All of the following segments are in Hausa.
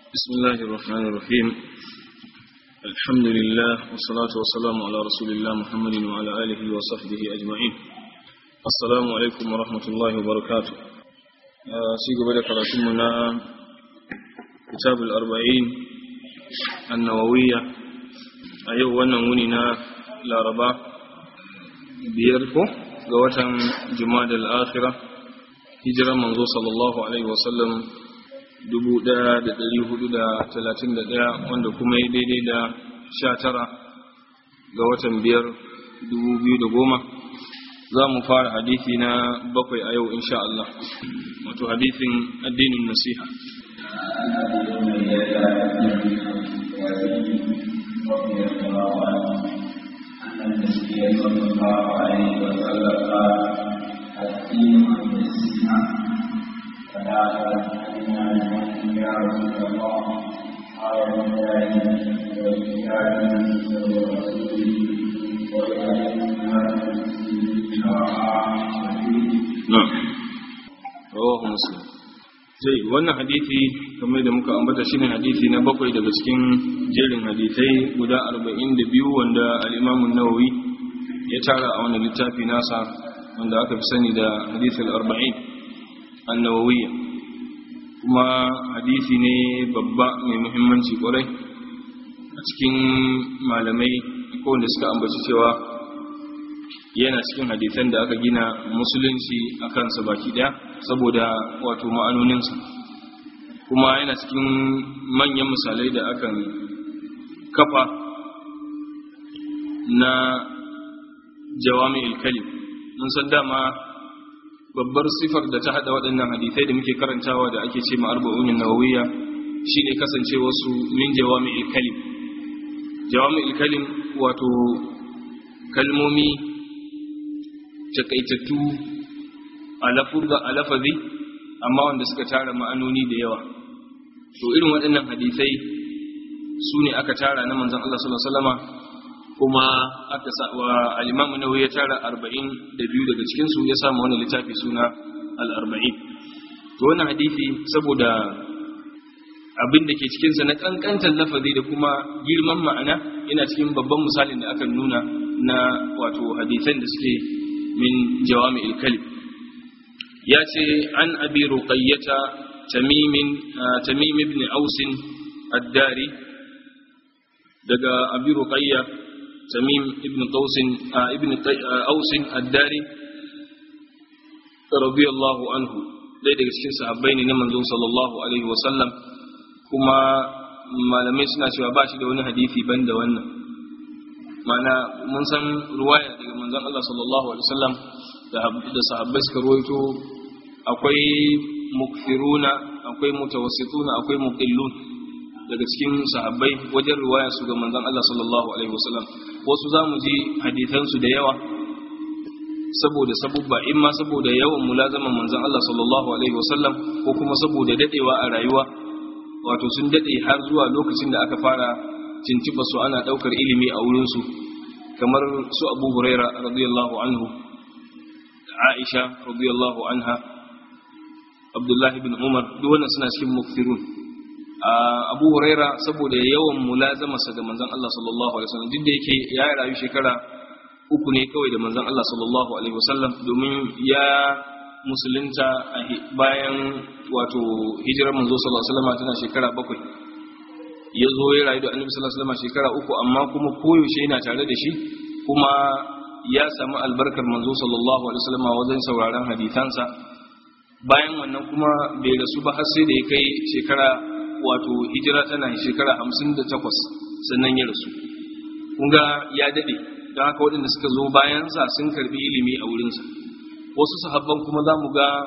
بسم الله الرحمن الرحيم الحمد لله والصلاة والسلام على رسول الله محمد وعلى آله وصحبه أجمعين السلام عليكم ورحمة الله وبركاته سيقى بدأ كراتمنا كتاب الأربعين النووية أيوة ونموننا لاربا بيركو قوة جماد الآخرة هجرة منذ صلى الله عليه وسلم 1431 wanda kuma yi daidai da 19 ga watan biyar 2010 za mu fara hadithi na bakwai a yau insha Allah wato hadithin addinin nasiha النبي صلى الله عليه وسلم قال الدين النصيحة فلا تأتينا لمن يا رسول الله قال لله ولكتابه ورسوله ولأئمة المسلمين na'am rawahu muslim zai wannan hadisi kamar da muka ambata shine hadisi na bakwai daga cikin jerin hadisai guda 42 wanda al-Imam an-Nawawi ya tara a wannan littafi nasa wanda aka fi sani da hadith al-arba'in an-nawawiyya kuma hadisi ne babba mai muhimmanci kwarai a cikin malamai ko wanda suka ambaci cewa yana cikin hadisan da aka gina musulunci a kansa baki daya saboda wato ma'anoninsa kuma yana cikin manyan misalai da akan kafa na jawami ilkalim mun san dama babbar sifar da ta hada waɗannan hadisai da muke karantawa da ake ce ma'arba'unin nawawiyya shine kasancewa su min jawami ilkalim jawami ilkalim wato kalmomi takaitattu a lafazi amma wanda suka tara ma'anoni da yawa to irin waɗannan hadisai su ne aka tara na manzan Allah sallallahu alaihi wasallama kuma aka sa wa al-Imam Nawawi ya tara 42 daga cikin su ya samu wannan littafi suna al-40 to wannan hadisi saboda abin da ke cikin sa na kankantar lafazi da kuma girman ma'ana yana cikin babban misalin da aka nuna na wato hadisan da suke min jawami al-kalim ya ce an abi ruqayyata tamimin tamim ibn aus ad-dari daga abi ruqayya tamim ibn qaus ibn aus ad-dari radiyallahu anhu dai daga cikin sahabbai ne na manzon sallallahu alaihi wa sallam kuma malamai suna cewa ba shi da wani hadisi banda wannan mana mun san ruwaya daga manzon Allah sallallahu alaihi wasallam da sahabbai suka ruwaito akwai mukfiruna akwai mutawassituna akwai muqillun daga cikin sahabbai wajen ruwaya su ga manzon Allah sallallahu alaihi wasallam wasu zamu ji hadisan su da yawa saboda sabubba in ma saboda yawan mulazaman manzon Allah sallallahu alaihi wasallam ko kuma saboda dadewa a rayuwa wato sun dade har zuwa lokacin da aka fara cintiba su ana daukar ilimi a wurin su kamar su Abu Huraira radiyallahu anhu Aisha radiyallahu anha Abdullah ibn Umar duk wannan suna cikin mukfirun Abu Huraira saboda yawan mulazamarsa da manzon Allah sallallahu alaihi wasallam duk da yake ya rayu shekara uku ne kawai da manzon Allah sallallahu alaihi wasallam domin ya musulunta bayan wato hijirar manzo sallallahu alaihi wasallam tana shekara bakwai ya zo ya rayu da annabi sallallahu alaihi wasallam shekara uku amma kuma koyaushe yana tare da shi kuma ya samu albarkar manzo sallallahu alaihi wasallam wajen sauraron hadisansa bayan wannan kuma bai rasu ba har sai da ya kai shekara wato hijira tana shekara hamsin da takwas sannan ya rasu kunga ya daɗe don haka waɗanda suka zo bayansa sun karbi ilimi a wurinsa wasu sahabban kuma za mu ga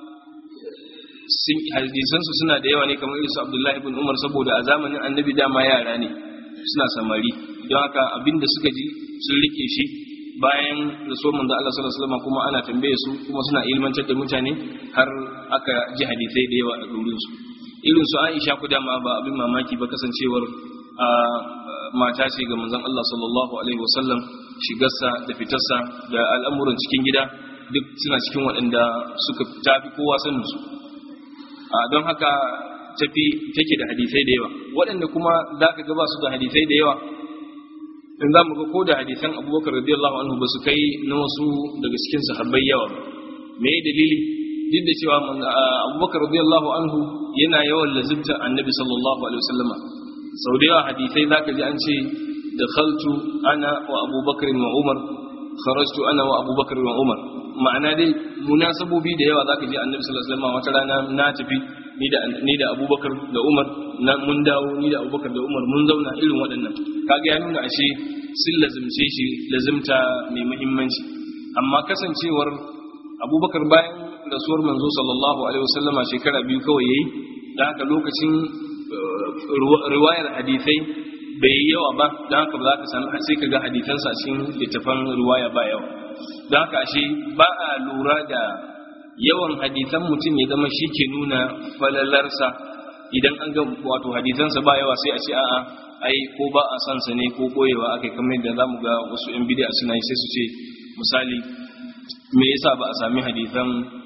hadisansu suna da yawa ne kamar irinsu abdullahi ibn umar saboda a zamanin annabi dama yara ne suna samari don haka abinda suka ji sun rike shi bayan rasuwar manzo Allah sallallahu alaihi wasallam kuma ana tambaye su kuma suna ilmantar da mutane har aka ji hadisai da yawa a gurin su irin su Aisha ku dama ba abin mamaki ba kasancewar mata ce ga manzon Allah sallallahu alaihi wasallam shigarsa da fitarsa da al'amuran cikin gida duk suna cikin waɗanda suka tafi kowa sanin su don haka tafi take da hadisai da yawa waɗanda kuma za ka ga ba su da hadisai da yawa in za mu ga ko da hadisan abubakar radiyallahu anhu ba su kai na wasu daga cikin sahabbai yawa ba me dalili duk da cewa abubakar radiyallahu anhu yana yawan lazimta annabi sallallahu alaihi wasallama sau da yawa hadisai za ka ji an ce dakhaltu ana wa abubakar wa umar kharajtu ana wa abubakar wa umar ma'ana dai munasabobi da yawa za ka ji annabi sallallahu alaihi wasallama wata rana na tafi ni da ni da abubakar da umar na mun dawo ni da abubakar da umar mun zauna irin waɗannan kaga ya nuna ashe sun lazimce shi lazimta mai muhimmanci amma kasancewar abubakar bayan rasuwar manzo sallallahu alaihi wasallama shekara biyu kawai yayi da haka lokacin riwayar hadisai bai yi yawa ba da haka ba za ka sami sai ka ga hadisansa cikin littafan riwaya ba yawa da haka ashe ba a lura da yawan hadisan mutum ya zama shi ke nuna falalarsa idan an ga wato hadisansa ba yawa sai a ce a'a ai ko ba a san sa ne ko koyewa akai kamar yadda zamu ga wasu yan bid'a suna yi sai su ce misali me yasa ba a sami hadisan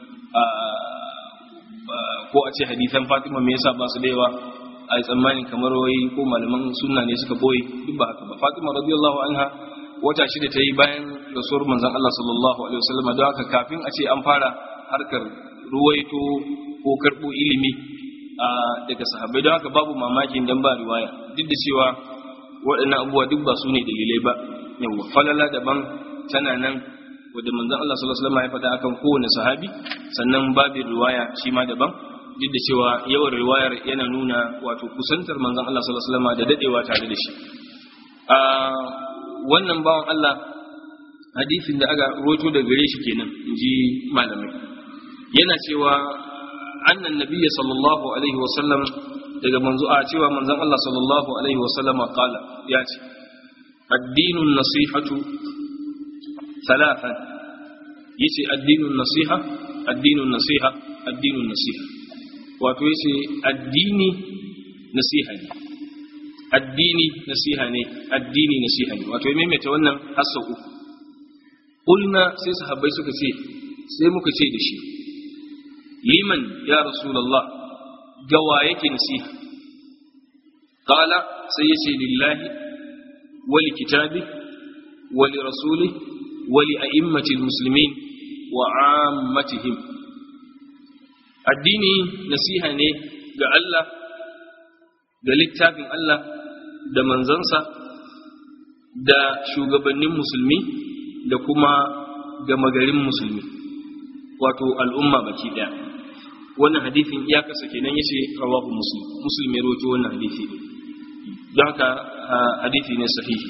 ko a ce hadisan Fatima me yasa ba su da yawa a tsammanin kamar wai ko malaman sunna ne suka boye duk ba haka ba Fatima radiyallahu anha wata shida ta yi bayan rasuwar manzon Allah sallallahu alaihi wasallam don haka kafin a ce an fara harkar ruwaito ko karbo ilimi daga sahabbai don haka babu mamakin dan ba riwaya duk da cewa waɗannan abubuwa duk ba su ne dalilai ba yawa falala daban tana nan wadda manzon Allah sallallahu alaihi wasallam ya faɗa akan kowane sahabi sannan babin riwaya shi ma daban duk da cewa yawan riwayar yana nuna wato kusantar manzon Allah sallallahu alaihi wasallam da dadewa tare da shi a wannan bawan Allah hadisin da aka roto da gare shi kenan inji malamai yana cewa annan nabiyya sallallahu alaihi wasallam daga manzo a cewa manzon Allah sallallahu alaihi wasallama qala ya ce addinun nasihatu thalathan yace addinun nasiha addinun nasiha addinun nasiha wato yace addini nasiha ne addini nasiha ne addini nasiha ne wato ya maimaita wannan hassa uku kulna sai sahabbai suka ce sai muka ce da shi liman ya rasulullah gawa yake nasiha qala sai yace lillahi wa li kitabi wa li rasuli wa li a'immati muslimin wa ammatihim addini nasiha ne ga Allah da littafin Allah da manzansa da shugabannin musulmi da kuma gama garin musulmi wato al'umma baki daya wannan hadithin ya kasa kenan yace rawahu muslim muslim ya rawaito wannan hadithi ne don haka hadithi ne sahihi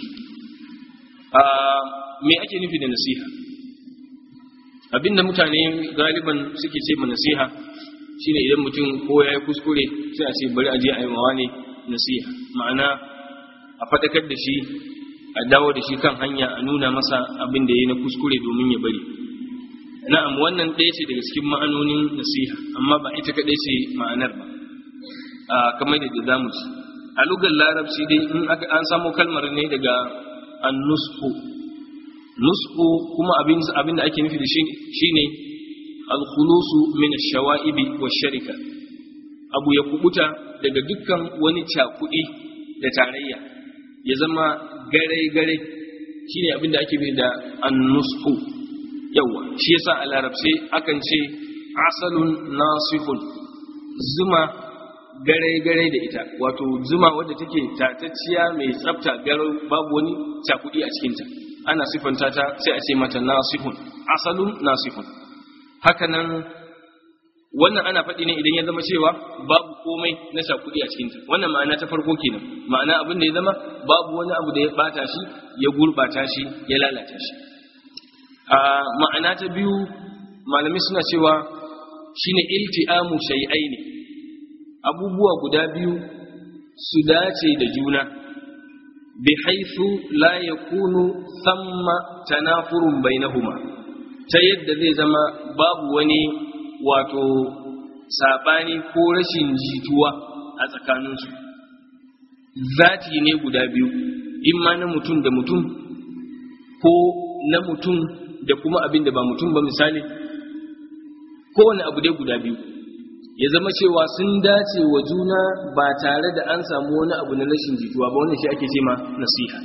me ake nufi da nasiha abinda mutane galiban suke ce ma nasiha shine idan mutum ko ya yi kuskure sai a ce bari a je a yi mawa ne nasiha ma'ana a faɗakar da shi a dawo da shi kan hanya a nuna masa abin da ya yi na kuskure domin ya bari na'am wannan ɗaya ce daga cikin ma'anonin nasiha amma ba ita kaɗai ce ma'anar ba a kamar da za mu ci a lugar larabci dai in an samo kalmar ne daga annusku nusku kuma abin abin da ake nufi da shi shine al-khulusu min ash-shawa'ibi wash-sharika abu ya kubuta daga dukkan wani cakudi da tarayya ya zama gare-gare shine abin da ake nufi da annusku yawa shi yasa a larabce akan ce asalun nasihun zuma gare-gare da ita wato zuma wadda take tatacciya mai tsafta garau babu wani cakudi a cikinta ana sifanta ta sai a ce mata nasihun asalun nasihun hakanan wannan ana faɗi ne idan ya zama cewa babu komai na cakudi a cikinta wannan ma'ana ta farko kenan ma'ana abin da ya zama babu wani abu da ya bata shi ya gurbata shi ya lalata shi a ma'ana ta biyu malamai suna cewa shine ilti'amu shay'aini abubuwa guda biyu su dace da juna bi haithu la yakunu thamma tanafurun bainahuma ta yadda zai zama babu wani wato sabani ko rashin jituwa a tsakaninsu zati ne guda biyu imma na mutum da mutum ko na mutum da kuma abin da ba mutum ba misali kowane abu dai guda biyu ya zama cewa sun dace wa juna ba tare da an samu wani abu na rashin jituwa ba wannan shi ake ce ma nasiha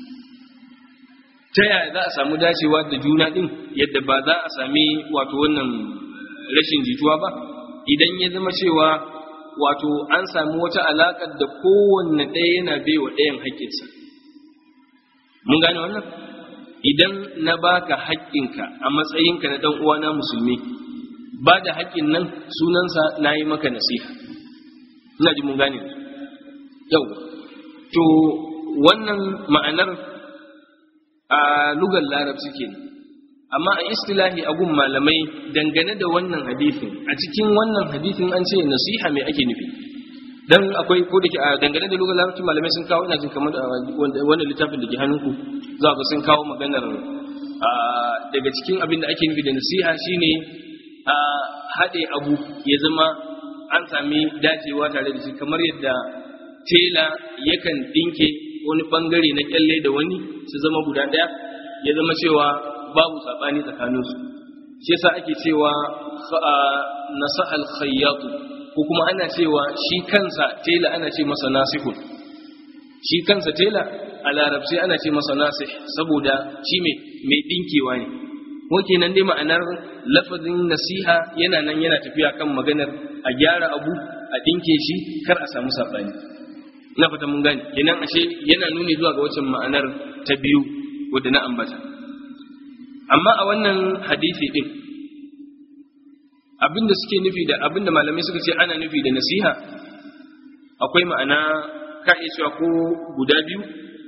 ta yaya za a samu dacewa da juna din yadda ba za a sami wato wannan rashin jituwa ba idan ya zama cewa wato an sami wata alaƙar da kowanne ɗaya yana baiwa ɗayan haƙƙinsa mun gane wannan idan na baka haƙƙinka a matsayinka na ɗan uwana musulmi ba da haƙƙin nan sunansa na yi maka nasiha ina ji mun gane yau to wannan ma'anar a lugar larabci ke amma a istilahi a gun malamai dangane da wannan hadithin a cikin wannan hadithin an ce nasiha mai ake nufi dan akwai ko da ke a dangane da lugar larabci malamai sun kawo ina jin kamar wannan littafin da ke hannunku za ga sun kawo maganar daga cikin abin da ake nufi da nasiha shine a haɗe abu ya zama an sami dacewa tare da shi kamar yadda tela yakan ɗinke wani ɓangare na kyalle da wani su zama guda ɗaya ya zama cewa babu saɓani tsakaninsu shi yasa ake cewa nasahal khayyatu ko kuma ana cewa shi kansa tela ana ce masa nasihun shi kansa tela a larabci ana ce masa nasih saboda shi mai ɗinkewa ne ko kenan dai ma'anar lafazin nasiha yana nan yana tafiya kan maganar a gyara abu a dinke shi kar a samu sabani na fata mun gane kenan ashe yana nuni zuwa ga wacce ma'anar ta biyu wadda na ambata amma a wannan hadisi din abinda suke nufi da abinda malamai suka ce ana nufi da nasiha akwai ma'ana ka iya cewa ko guda biyu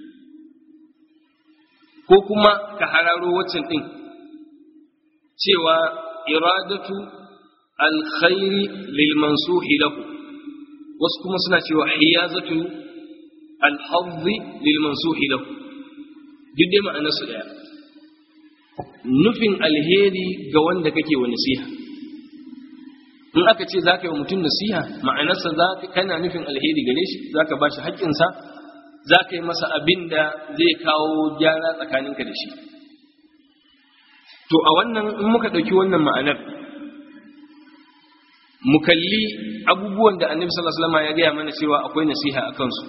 ko kuma ka hararo waccan din cewa iradatu alkhairi lil mansuhi lahu wasu kuma suna cewa hiyazatu alhazzi lil mansuhi lahu duk dai ma'anar su daya nufin alheri ga wanda kake wa nasiha in aka ce za ka yi wa mutum nasiha ma'anarsa za kana nufin alheri gare shi za ka ba shi haƙƙinsa za ka yi masa abin da zai kawo gyara tsakaninka da shi to a wannan in muka ɗauki wannan ma'anar mu kalli abubuwan da annabi sallallahu alaihi wasallam ya gaya mana cewa akwai nasiha a kansu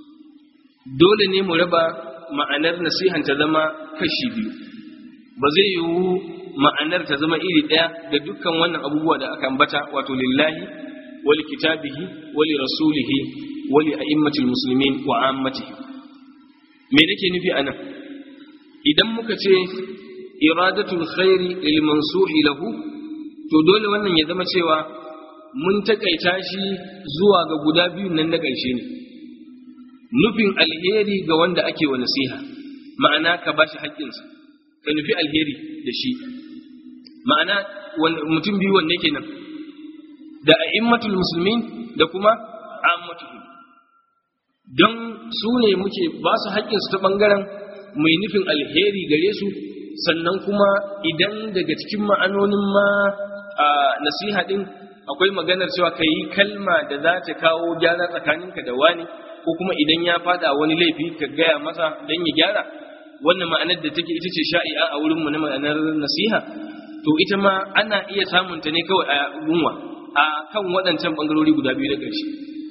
dole ne mu raba ma'anar nasihan ta zama kashi biyu ba zai yiwu ma'anar ta zama iri ɗaya ga dukkan wannan abubuwa da aka ambata wato lillahi wali kitabihi wali rasulihi wali a'immatil muslimin wa ammatihi me nake nufi anan idan muka ce iradatul khairi lil mansuhi lahu to dole wannan ya zama cewa mun takaita shi zuwa ga guda biyun nan na ƙarshe ne nufin alheri ga wanda ake wa nasiha ma'ana ka bashi haƙƙinsa ka nufi alheri da shi ma'ana mutum biyu wanne kenan da a'immatul muslimin da kuma ammatuhum don su ne muke ba su haƙƙinsu ta ɓangaren mai nufin alheri gare su sannan kuma idan daga cikin ma'anonin ma a nasiha ɗin akwai maganar cewa ka yi kalma da za ta kawo gyara tsakaninka da wani ko kuma idan ya fada wani laifi ka gaya masa don ya gyara wannan ma'anar da take ita ce sha'i'a a wurinmu na ma'anar nasiha to ita ma ana iya samunta ne kawai a gunwa a kan waɗancan ɓangarori guda biyu da ƙarshe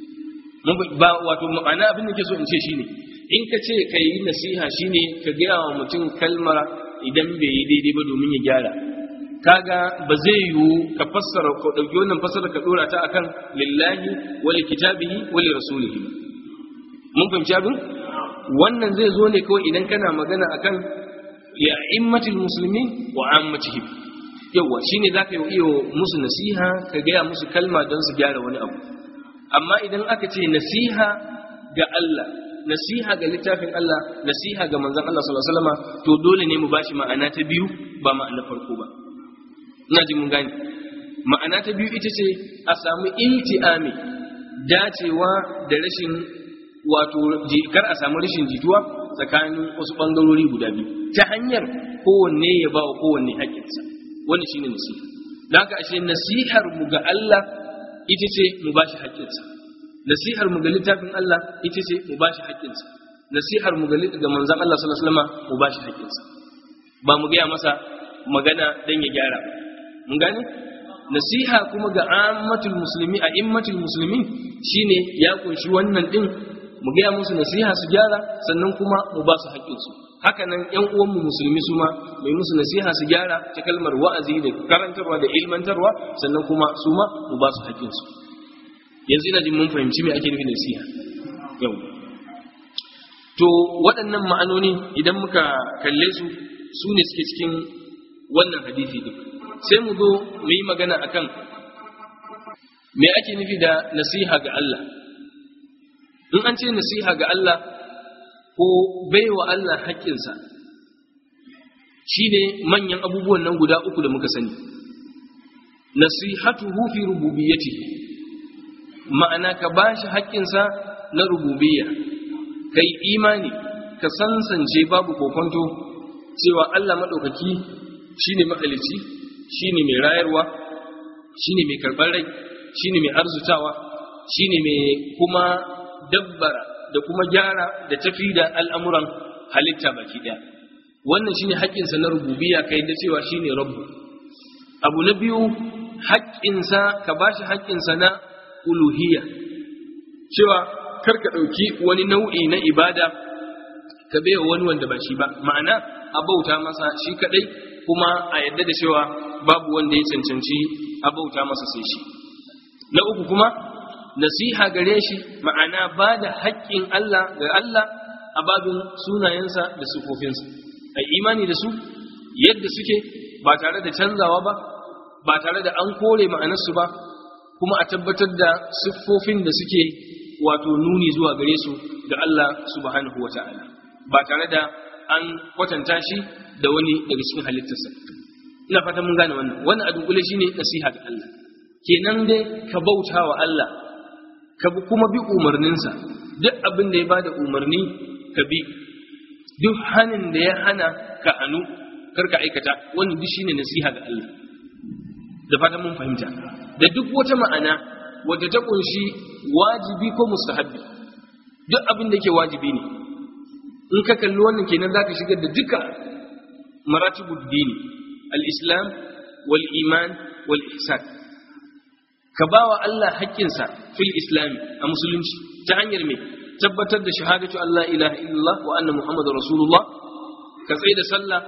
ba wato ma'ana abin da ke so in ce shine in ka ce ka yi nasiha shine ka gaya wa mutum kalmar idan bai yi daidai ba domin ya gyara kaga ba zai yiwu ka fassara ko dauki wannan fassara ka dora ta akan lillahi wa li kitabihi wa li rasulihi mun fahimci abin wannan zai zo ne kawai idan kana magana akan ya immatul muslimin wa ammatihim yawa shine zaka yi iyo musu nasiha ka gaya musu kalma don su gyara wani abu amma idan aka ce nasiha ga Allah nasiha ga littafin Allah nasiha ga manzon Allah sallallahu alaihi wasallam to dole ne mu bashi ma'ana ta biyu ba ma'ana farko ba ina ji mun gane ma'ana ta biyu ita ce a samu ilti'ami dacewa da rashin wato kar a samu rashin jituwa tsakanin wasu bangarori guda biyu ta hanyar kowanne ya ba wa kowanne haƙƙinsa wannan shine nasiha don haka ashe nasihar mu ga Allah ita ce mu bashi haƙƙinsa nasihar mu ga littafin Allah ita ce mu bashi haƙƙinsa nasihar mu ga manzon Allah sallallahu alaihi wasallam mu bashi haƙƙinsa ba mu gaya masa magana dan ya gyara mun gane nasiha kuma ga ammatul musulmi a immatul musulmi shine ya kunshi wannan din mu gaya musu nasiha su gyara sannan kuma mu ba su haƙƙinsu haka nan ƴan uwanmu musulmi su ma mai musu nasiha su gyara ta kalmar wa'azi da karantarwa da ilmantarwa sannan kuma su ma mu ba su haƙƙinsu yanzu ina jin mun fahimci me ake nufi nasiha yau to waɗannan ma'anoni idan muka kalle su su ne suke cikin wannan hadisi din sai mu zo mu yi magana akan me ake nufi da nasiha ga Allah in an ce nasiha ga Allah ko baiwa Allah haƙƙinsa shine manyan abubuwan nan guda uku da muka sani nasihatuhu fi rububiyyatihi ma'ana ka bashi haƙƙinsa na rububiyya kai imani ka sansance babu kokonto cewa Allah maɗaukaki shine mahalicci shine mai rayarwa shine mai karɓar rai shine mai arzutawa shine mai kuma dabbara da kuma gyara da tafi da al'amuran halitta baki ɗaya wannan shine haƙƙinsa na rububiyya kai da cewa shine rabbu abu na biyu haƙƙinsa ka bashi haƙƙinsa na uluhiyya cewa kar ka ɗauki wani nau'i na ibada ka baiwa wani wanda ba shi ba ma'ana a bauta masa shi kaɗai kuma a yadda da cewa babu wanda ya cancanci a bauta masa sai shi na uku kuma nasiha gare shi ma'ana ba da haƙƙin Allah ga Allah a babin sunayensa da sufofinsa a imani da su yadda suke ba tare da canzawa ba ba tare da an kore ma'anarsu ba kuma a tabbatar da siffofin da suke wato nuni zuwa gare su ga Allah subhanahu wata'ala ba tare da an kwatanta shi da wani daga cikin halittarsa ina fatan mun gane wannan wannan a dunkule shine nasiha ga Allah kenan dai ka bauta wa Allah ka kuma bi umarninsa duk abin da ya bada umarni ka bi duk hanin da ya hana ka anu karka aikata wannan duk shine nasiha ga Allah da fatan mun fahimta da duk wata ma'ana wadda ta kunshi wajibi ko mustahabbi duk abin da yake wajibi ne in ka kalli wannan kenan zaka shigar da duka maratibud dini al-islam wal iman wal ihsan ka bawa Allah haƙƙinsa fil islam a musulunci ta hanyar me tabbatar da shahadatu Allah ilaha illallah wa anna muhammadar rasulullah ka tsaye da sallah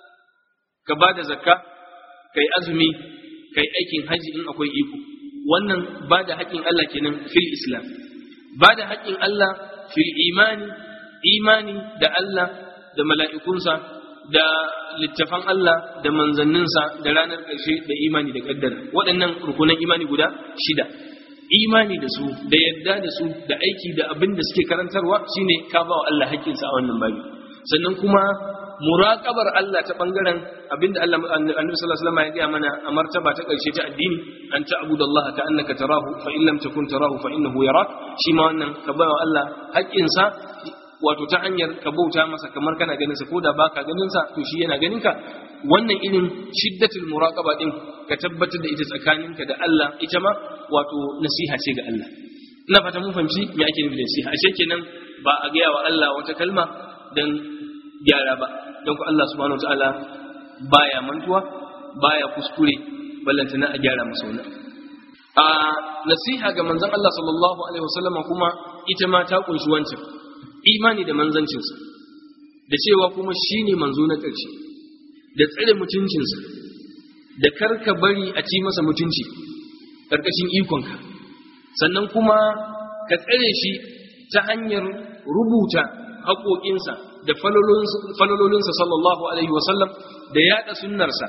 ka ba da zakka kai azumi kai aikin haji in akwai iko wannan ba da haƙƙin Allah kenan fil islam ba da haƙƙin Allah fil imani imani da Allah da mala'ikunsa da littafan Allah da manzanninsa da ranar ƙarshe da imani da ƙaddara waɗannan rukunan imani guda shida imani da su da yadda da su da aiki da abin da suke karantarwa shine ka ba wa Allah haƙƙinsa a wannan babi sannan kuma muraqabar Allah ta bangaren abinda Allah Annabi sallallahu alaihi wasallam ya ga mana a martaba ta karshe ta addini an ta'budu Allah ka annaka tarahu fa in lam takun tarahu fa innahu yarak shi ma wannan ka bawa Allah haƙƙin sa wato ta hanyar ka bauta masa kamar kana ganin sa koda baka ganin sa to shi yana ganin ka wannan irin shiddatul muraqaba din ka tabbatar da ita tsakaninka da Allah ita ma wato nasiha ce ga Allah ina fata mun fahimci me ake nufi da nasiha ashe kenan ba a gaya wa Allah wata kalma dan gyara ba don ku Allah subhanahu wa ta'ala baya mantuwa baya kuskure ballantana a gyara masa wannan a nasiha ga manzon Allah sallallahu alaihi wasallam kuma ita ma ta kunshi wancan imani da manzancinsa da cewa kuma shine manzo na ƙarshe da tsare mutuncinsa da karka bari a ci masa mutunci ƙarƙashin ikonka sannan kuma ka tsare shi ta hanyar rubuta haƙoƙinsa da falololinsa sallallahu alaihi wasallam da yaɗa sunnarsa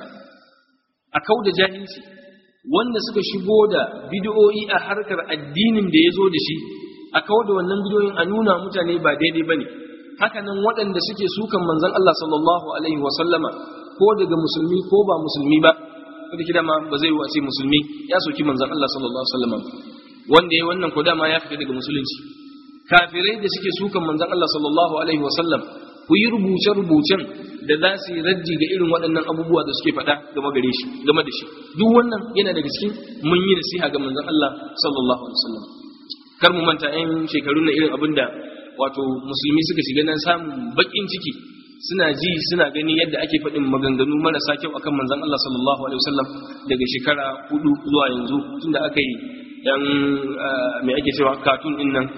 a kau da jahilci wanda suka shigo da bidiyoyi a harkar addinin da ya zo da shi a kau da wannan bidiyoyin a nuna mutane ba daidai ba ne hakanan waɗanda suke sukan manzan Allah sallallahu alaihi wasallama ko daga musulmi ko ba musulmi ba wanda kida ma ba zai wace musulmi ya soki manzan Allah sallallahu alaihi wasallama wanda ya wannan ko dama ya fita daga musulunci kafirai da suke sukan manzan Allah sallallahu alaihi wasallam ku yi rubuce-rubucen da za su yi raddi ga irin waɗannan abubuwa da suke faɗa game gare shi game da shi duk wannan yana daga cikin mun yi nasiha ga manzon Allah sallallahu alaihi wasallam kar mu manta yan shekaru na irin abin da wato musulmi suka shiga nan samun bakin ciki suna ji suna gani yadda ake faɗin maganganu marasa kyau akan manzon Allah sallallahu alaihi wasallam daga shekara hudu zuwa yanzu tunda aka yi dan me ake cewa katun din nan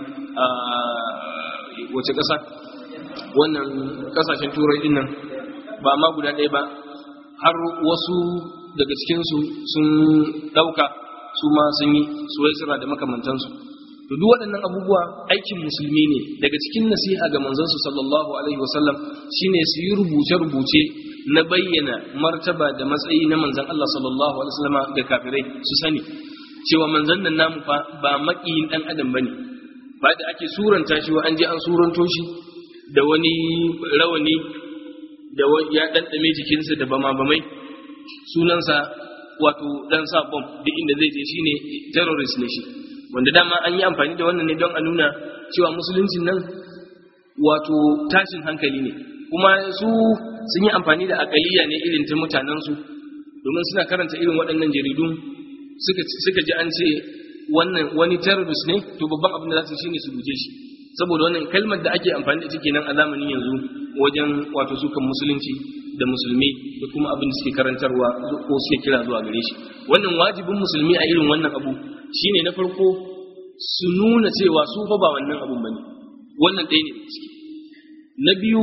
wace ƙasa wannan ƙasashen turai din nan ba ma guda ɗaya ba har wasu daga cikinsu sun ɗauka su ma sun yi suwaisira da makamantansu to duk waɗannan abubuwa aikin musulmi ne daga cikin nasiha ga manzansu sallallahu alaihi wasallam shine su yi rubuce-rubuce na bayyana martaba da matsayi na manzan Allah sallallahu alaihi wasallam ga kafirai su sani cewa manzan nan namu fa ba maƙiyin ɗan adam bane ba da ake suranta shi wa an je an suranto shi da wani rawani da ya ɗanɗame jikinsa da bama-bamai sunansa wato ɗan sa bom duk inda zai je shine terrorist ne shi wanda dama an yi amfani da wannan ne don a nuna cewa musuluncin nan wato tashin hankali ne kuma su sun yi amfani da akaliya ne irin ta mutanensu domin suna karanta irin waɗannan jaridun suka ji an ce wannan wani terrorist ne to babban abin da za su shine su guje shi saboda wannan kalmar da ake amfani da ita kenan a zamanin yanzu wajen wato sukan musulunci da musulmi da kuma abin da suke karantarwa ko suke kira zuwa gare shi wannan wajibin musulmi a irin wannan abu shine na farko su nuna cewa su fa ba wannan abun bane wannan ɗaya ne ciki na biyu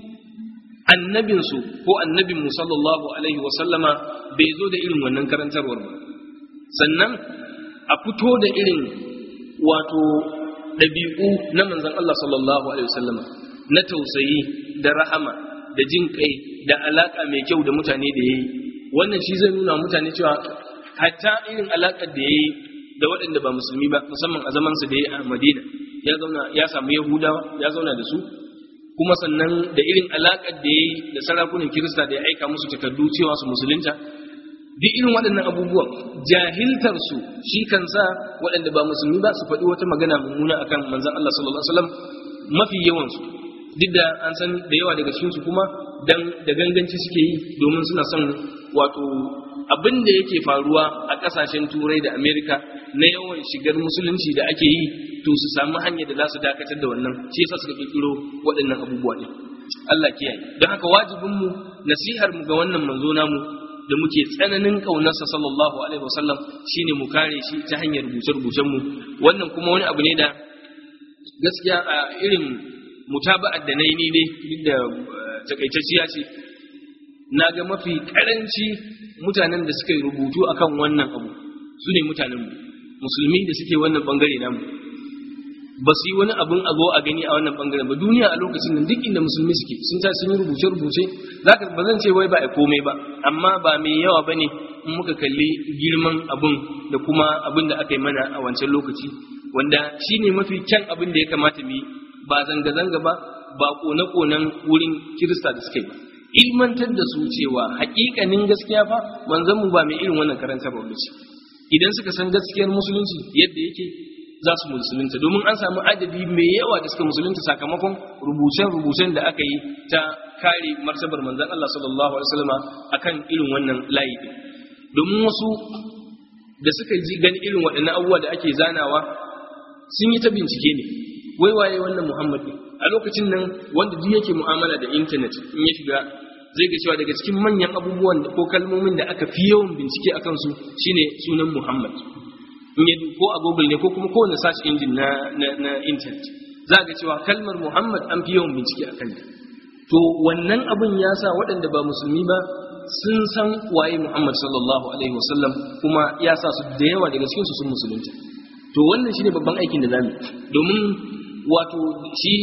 annabinsu ko annabin mu sallallahu alaihi wa sallama bai zo da irin wannan karantarwar ba sannan a fito da irin wato ɗabi'u na manzon Allah sallallahu alaihi wa sallama na tausayi da rahama da jin kai da alaka mai kyau da mutane da yayi wannan shi zai nuna mutane cewa hatta irin alakar da yayi da waɗanda ba musulmi ba musamman a zamansa da ya a madina ya zauna ya samu yahudawa ya zauna da su kuma sannan da irin alaƙar da ya yi da sarakunan kirista da ya aika musu takardu cewa su musulunta duk irin waɗannan abubuwan jahiltar su shi kan sa waɗanda ba musulmi ba su faɗi wata magana mummuna akan manzon Allah sallallahu alaihi wasallam mafi yawan su duk da an san da yawa daga cikin su kuma dan da ganganci suke yi domin suna son wato abin da yake faruwa a kasashen turai da amerika na yawan shigar musulunci da ake yi to su samu hanyar da za su dakatar da wannan shi yasa suka kirkiro waɗannan abubuwa ne Allah kiyaye don haka wajibin mu nasihar mu ga wannan manzo namu da muke tsananin kaunarsa sallallahu alaihi wasallam shine mu kare shi ta hanyar rubuce-rubucen mu wannan kuma wani abu ne da gaskiya a irin mutaba'ar da nayi ni ne duk da takaitacciya ce na ga mafi karanci mutanen da suka yi rubutu akan wannan abu su ne mutanenmu musulmi da suke wannan bangare namu ba su yi wani abin a zo a gani a wannan bangaren ba duniya a lokacin nan duk inda musulmi suke sun ta sun yi rubuce rubuce zaka ba zan ce wai ba a komai ba amma ba mai yawa bane in muka kalli girman abin da kuma abin da aka yi mana a wancan lokaci wanda shine mafi kyan abin da ya kamata mu yi ba zanga zanga ba ba kone konen wurin kirista da suka yi ba ilmantar da su cewa hakikanin gaskiya fa manzon mu ba mai irin wannan karantarwa ba ce idan suka san gaskiyar musulunci yadda yake za su musulunta domin an samu adadi mai yawa da suka musulunta sakamakon rubucen-rubucen da aka yi ta kare martabar manzon Allah sallallahu alaihi wasallam akan irin wannan layi din domin wasu da suka ji gani irin waɗannan abubuwa da ake zanawa sun yi ta bincike ne wai waye wannan Muhammad ne a lokacin nan wanda duk yake mu'amala da intanet in ya shiga zai ga cewa daga cikin manyan abubuwan ko kalmomin da aka fi yawan bincike a kansu shine sunan Muhammad in ya ko a Google ne ko kuma kowane search engine na na, na internet za ga cewa kalmar Muhammad an fi yawan bincike a kanta to wannan abin ya sa waɗanda ba musulmi ba sun san waye Muhammad sallallahu alaihi wasallam kuma ya sa su da yawa daga cikin su sun musulunta to wannan shine babban aikin da zamu domin wato shi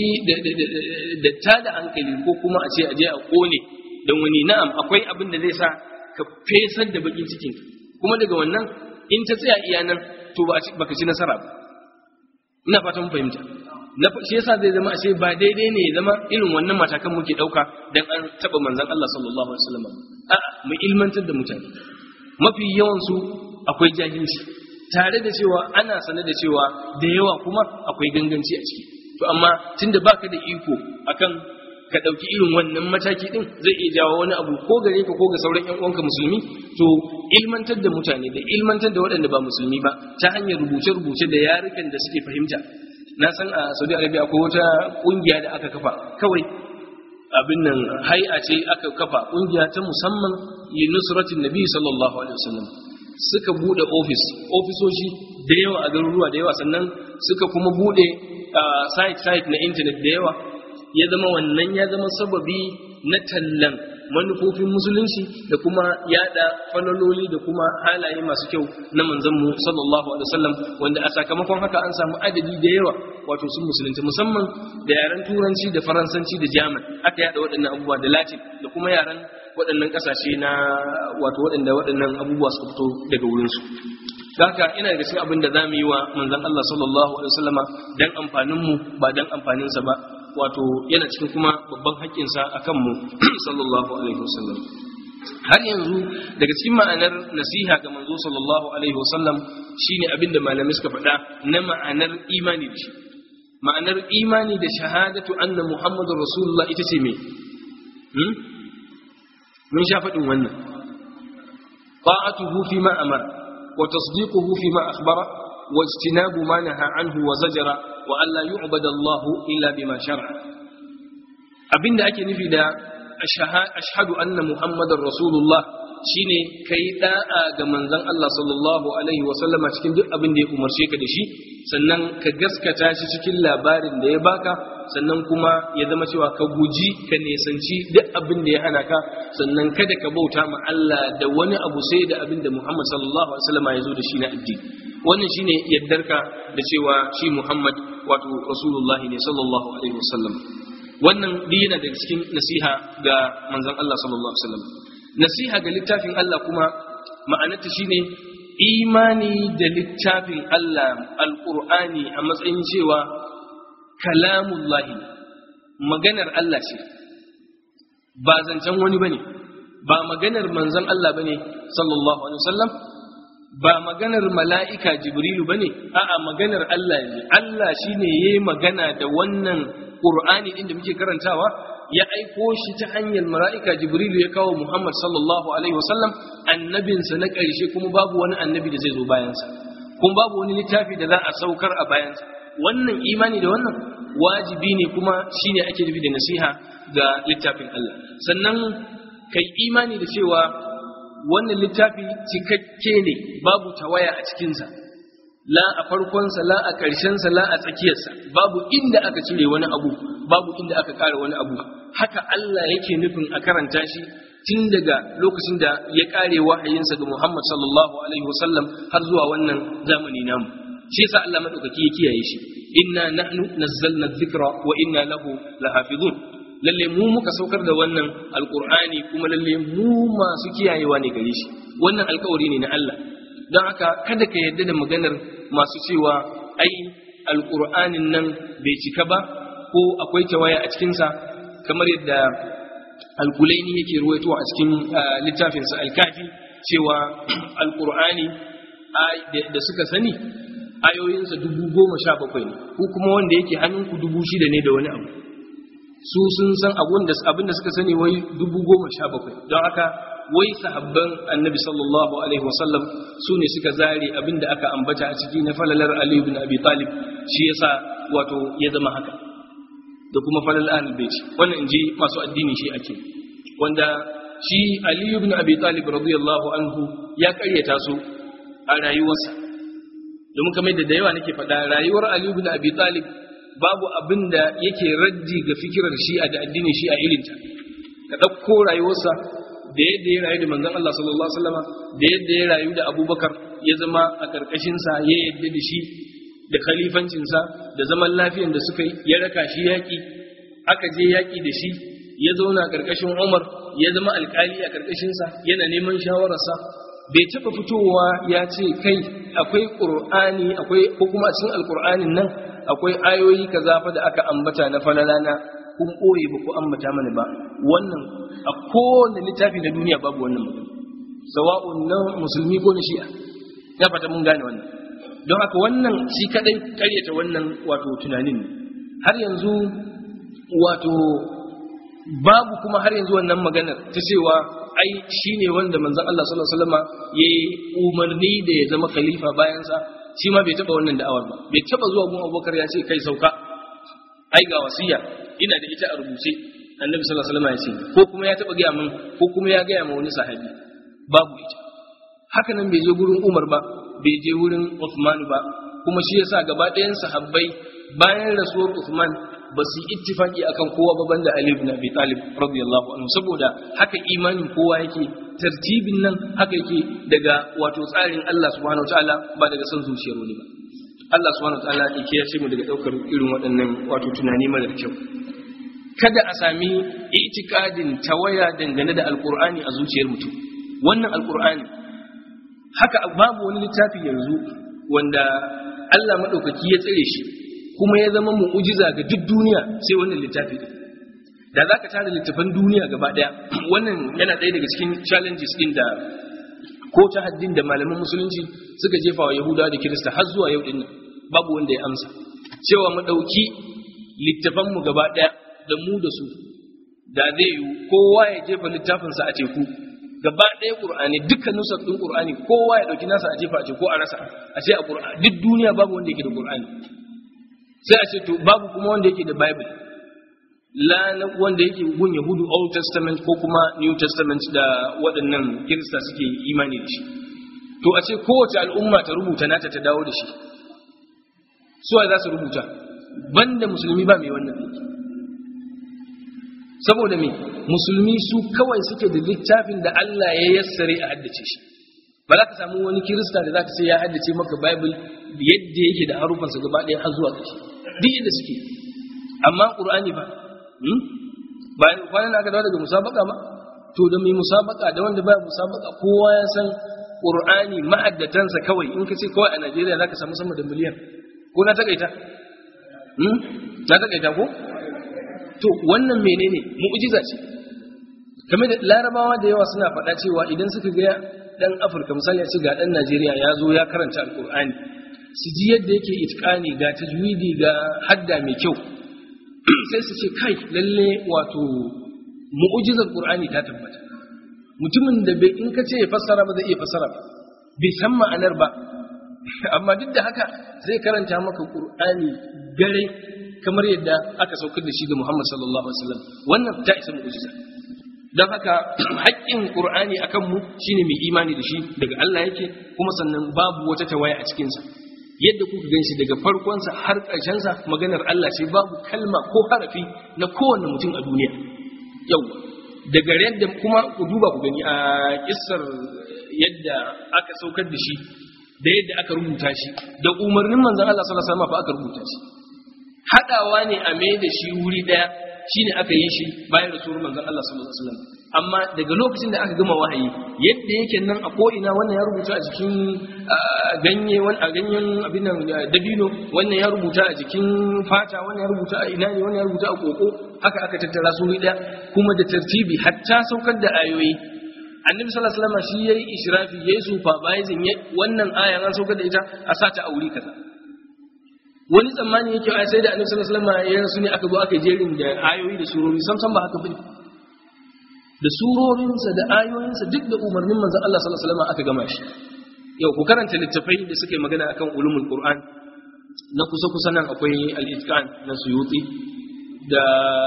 da ta da hankali ko kuma a ce a je a kone don wani na'am akwai abin da zai sa ka fesar da bakin cikin kuma daga wannan in ta tsaya iya nan to ba ka ci nasara ba ina fatan fahimta na shi yasa zai zama ashe ba daidai ne ya zama irin wannan matakan muke dauka dan an taba manzon Allah sallallahu alaihi wasallam a'a mu ilmantar da mutane mafi yawan su akwai jahilci tare da cewa ana sane da cewa da yawa kuma akwai ganganci a ciki to amma tunda baka da iko akan ka ɗauki irin wannan mataki ɗin zai iya jawo wani abu ko gare ka ko ga sauran ƴan uwanka musulmi to ilmantar da mutane da ilmantar da waɗanda ba musulmi ba ta hanyar rubuce-rubuce da yarukan da suke fahimta na san a saudi arabia akwai wata ƙungiya da aka kafa kawai abin nan hai'a ce aka kafa kungiya ta musamman li nusratin nabi sallallahu alaihi wasallam suka bude office ofisoshi da yawa a garuruwa da yawa sannan suka kuma bude site site na internet da yawa ya zama wannan ya zama sababi na tallan manufofin musulunci da kuma yada falaloli da kuma halaye masu kyau na manzanmu sallallahu alaihi wasallam wanda a sakamakon haka an samu adadi da yawa wato sun musulunci musamman da yaren turanci da faransanci da jaman aka yada waɗannan abubuwa da latin da kuma yaren waɗannan ƙasashe na wato waɗanda waɗannan abubuwa suka fito daga wurinsu haka ina daga cikin abin da za mu yi wa manzan Allah sallallahu alaihi wasallama dan amfaninmu ba dan amfaninsa ba wato yana cikin kuma babban haƙƙinsa a kanmu sallallahu alaihi wasallam har yanzu daga cikin ma'anar nasiha ga manzo sallallahu alaihi wasallam shine abin da malamai suka faɗa na ma'anar imani da shi ma'anar imani da shahadatu anna muhammadur rasulullah ita ce me mun sha faɗin wannan ta'atuhu fi ma amara wa tasdiquhu fi ma akhbara wa ijtinabu ma naha anhu wa zajara wa alla yu'bada Allah illa bima shar'a abinda ake nufi da ashhadu anna muhammadar rasulullah shine kai da'a ga manzon Allah sallallahu alaihi wa sallama cikin duk abin da ya umarce ka da shi sannan ka gaskata shi cikin labarin da ya baka sannan kuma ya zama cewa ka guji ka nesanci duk abin da ya hana ka sannan kada ka bauta ma Allah da wani abu sai da abin da Muhammad sallallahu alaihi wa sallama ya zo da shi na addini wannan shine yaddarka da cewa shi Muhammad wato rasulullahi ne sallallahu alaihi wasallam wannan duk yana daga cikin nasiha ga manzon Allah sallallahu alaihi wasallam nasiha ga littafin Allah kuma ma'anarta shine imani da littafin Allah alqur'ani a matsayin cewa kalamullahi maganar Allah ce ba zancen wani bane ba maganar manzon Allah bane sallallahu alaihi wasallam ba maganar mala'ika jibrilu ba ne, a'a maganar Allah ne, Allah shi ne ya yi magana da wannan ƙur'ani ɗin da muke karantawa, ya aiko shi ta hanyar mala'ika jibrilu ya kawo Muhammad sallallahu Alaihi wasallam annabinsa na ƙarshe kuma babu wani annabi da zai zo bayansa, kuma babu wani littafi da za a saukar a bayansa. Wannan imani da wannan wajibi ne kuma shi ne ake nufi da nasiha ga littafin Allah. Sannan kai imani da cewa wannan littafi cikakke ne babu tawaya a cikinsa la a farkonsa la a ƙarshensa la a tsakiyarsa babu inda aka cire wani abu babu inda aka ƙara wani abu haka Allah yake nufin a karanta shi tun daga lokacin da ya ƙare wahayinsa ga Muhammad sallallahu alaihi wasallam har zuwa wannan zamani namu shi yasa Allah madaukaki ya kiyaye shi inna nahnu nazzalna dhikra wa inna lahu lahafizun lalle mu muka saukar da wannan alkur'ani kuma lalle mu masu kiyayewa ne gare shi wannan alkawari ne na Allah don haka kada ka yarda da maganar masu cewa ai alkur'anin nan bai cika ba ko akwai tawaya a cikinsa kamar yadda alkulaini yake ruwaito a cikin littafinsa alkafi cewa alkur'ani da suka sani ayoyinsa dubu goma sha bakwai ne ko kuma wanda yake hannunku dubu shida ne da wani abu su sun san abin da suka sani wai dubu goma sha bakwai don haka wai sahabban annabi sallallahu alaihi wasallam su ne suka zare abin da aka ambata a ciki na falalar aliyu bin abi talib shi yasa wato ya zama haka da kuma falalar ahlul bait wannan inji masu addini shi ake wanda shi aliyu bin abi talib radiyallahu anhu ya karyata su a rayuwarsa domin kamar da yawa nake faɗa rayuwar aliyu bin abi talib babu abin da yake raddi ga fikirar shi'a da addinin shi'a irinta ka ɗauko rayuwarsa da yadda ya rayu da manzon Allah sallallahu alaihi wasallam da yadda ya rayu da Abubakar ya zama a ƙarƙashinsa ya yadda da shi da khalifancinsa da zaman lafiyan da suka yi ya raka shi yaƙi aka je yaƙi da shi ya zauna a ƙarƙashin Umar ya zama alƙali a ƙarƙashinsa yana neman shawararsa bai taɓa fitowa ya ce kai akwai ƙur'ani akwai ko kuma a cikin alƙur'anin nan akwai ayoyi kaza fa da aka ambata na falalana kun ɓoye ba ku ambata mana ba wannan a kowane littafi na duniya babu wannan mutum sawa'un na musulmi ko na shi'a ya fata mun gane wannan don haka wannan shi kadai karyata wannan wato tunanin ne har yanzu wato babu kuma har yanzu wannan maganar ta cewa ai shine wanda manzon Allah sallallahu alaihi wasallam yayi umarni da ya zama khalifa bayan sa shi ma bai taba wannan da'awar ba bai taba zuwa gun Abubakar ya ce kai sauka ai ga wasiya ina da ita a rubuce annabi sallallahu alaihi wasallam ya ce ko kuma ya taba gaya min ko kuma ya gaya ma wani sahabi babu ita haka nan bai je gurin Umar ba bai je wurin Uthman ba kuma shi yasa gaba ɗayan sahabbai bayan rasuwar Uthman ba su yi ittifaki akan kowa ba banda Ali ibn Abi Talib radiyallahu anhu saboda haka imanin kowa yake tartibin nan haka yake daga wato tsarin Allah subhanahu wataala ba daga son zuciyar wani ba Allah subhanahu wataala ya kiyaye mu daga daukar irin waɗannan wato tunani mara kyau kada a sami itikadin tawaya dangane da alkur'ani a zuciyar mutum wannan alkur'ani haka babu wani littafi yanzu wanda Allah maɗaukaki ya tsare shi kuma ya zama mu'ujiza ga duk duniya sai wannan littafi din da za ka tara littafan duniya gaba ɗaya wannan yana ɗaya daga cikin challenges ɗin da ko ta haddin da malaman musulunci suka jefa wa yahudawa da kirista har zuwa yau ɗin babu wanda ya amsa cewa mu ɗauki littafanmu gaba ɗaya da mu da su da zai yi kowa ya jefa littafinsa a teku gaba ɗaya ƙur'ani dukkan nusar ɗin ƙur'ani kowa ya ɗauki nasa a jefa a teku a rasa a ce a ƙur'ani duk duniya babu wanda yake da ƙur'ani sai a ce to babu kuma wanda yake da bible la na wanda yake gun yahudu old testament ko kuma new testament da waɗannan kirista suke imani da shi to a ce kowace al'umma ta rubuta nata ta dawo da shi suwa za su rubuta banda musulmi ba mai wannan aiki saboda me musulmi su kawai suke da littafin da Allah ya yassare a haddace shi ba za ka samu wani kirista da za ka sai ya haddace maka bible yadda yake da harufansa gaba ɗaya har zuwa ƙarshe duk yadda suke amma ƙur'ani ba bayan kwanan aka dawo daga musabaka ma to da mai musabaka da wanda baya musabaka kowa ya san ƙur'ani ma'addatansa kawai in ka ce kawai a Najeriya za ka samu sama da miliyan ko na takaita na takaita ko to wannan menene mu'jiza ce game da larabawa da yawa suna faɗa cewa idan suka ga dan afirka misali ce ga dan najeriya ya zo ya karanta alkur'ani su ji yadda yake itqani ga tajwidi ga hadda mai kyau sai su ce kai lalle wato mu'jizar qur'ani ta tabbata mutumin da bai in ka ce ya fassara ba zai iya fassara ba bai san ma'anar ba amma duk da haka zai karanta maka qur'ani gare kamar yadda aka saukar da shi ga Muhammad sallallahu alaihi wasallam wannan ta isa mu'jiza dan haka haƙƙin Qur'ani akan mu shine mai imani da shi daga Allah yake kuma sannan babu wata tawaya a cikin sa yadda kuka ganshi daga farkon sa har ƙarshen sa maganar Allah ce babu kalma ko harafi na kowanne mutum a duniya yau daga yadda kuma ku duba ku gani a kissar yadda aka saukar da shi da yadda aka rubuta shi da umarnin manzon Allah sallallahu alaihi wasallam fa aka rubuta shi haɗawa ne a mai da shi wuri ɗaya shine aka yi shi bayan rasulun manzon Allah sallallahu alaihi wasallam amma daga lokacin da aka gama wahayi yadda yake nan a ko'ina wannan ya rubuta a jikin ganye a ganyen abin nan dabino wannan ya rubuta a jikin fata wannan ya rubuta a ina ne wannan ya rubuta a koko haka aka tattara su wuri ɗaya kuma da tartibi hatta saukar da ayoyi annabi sallallahu alaihi wasallam shi yayi ishrafi yayi supervising wannan aya an saukar da ita a sata a wuri kaza wani tsammani yake a sai da annabi sallallahu alaihi wasallam ya rasu ne aka zo aka jerin da ayoyi da surori sam sam ba haka bane da surorinsa da ayoyinsa duk da umarnin manzon Allah sallallahu alaihi wasallam aka gama shi yau ku karanta littafai da suka yi magana akan ulumul qur'an na kusa kusa nan akwai al-itqan na suyuti da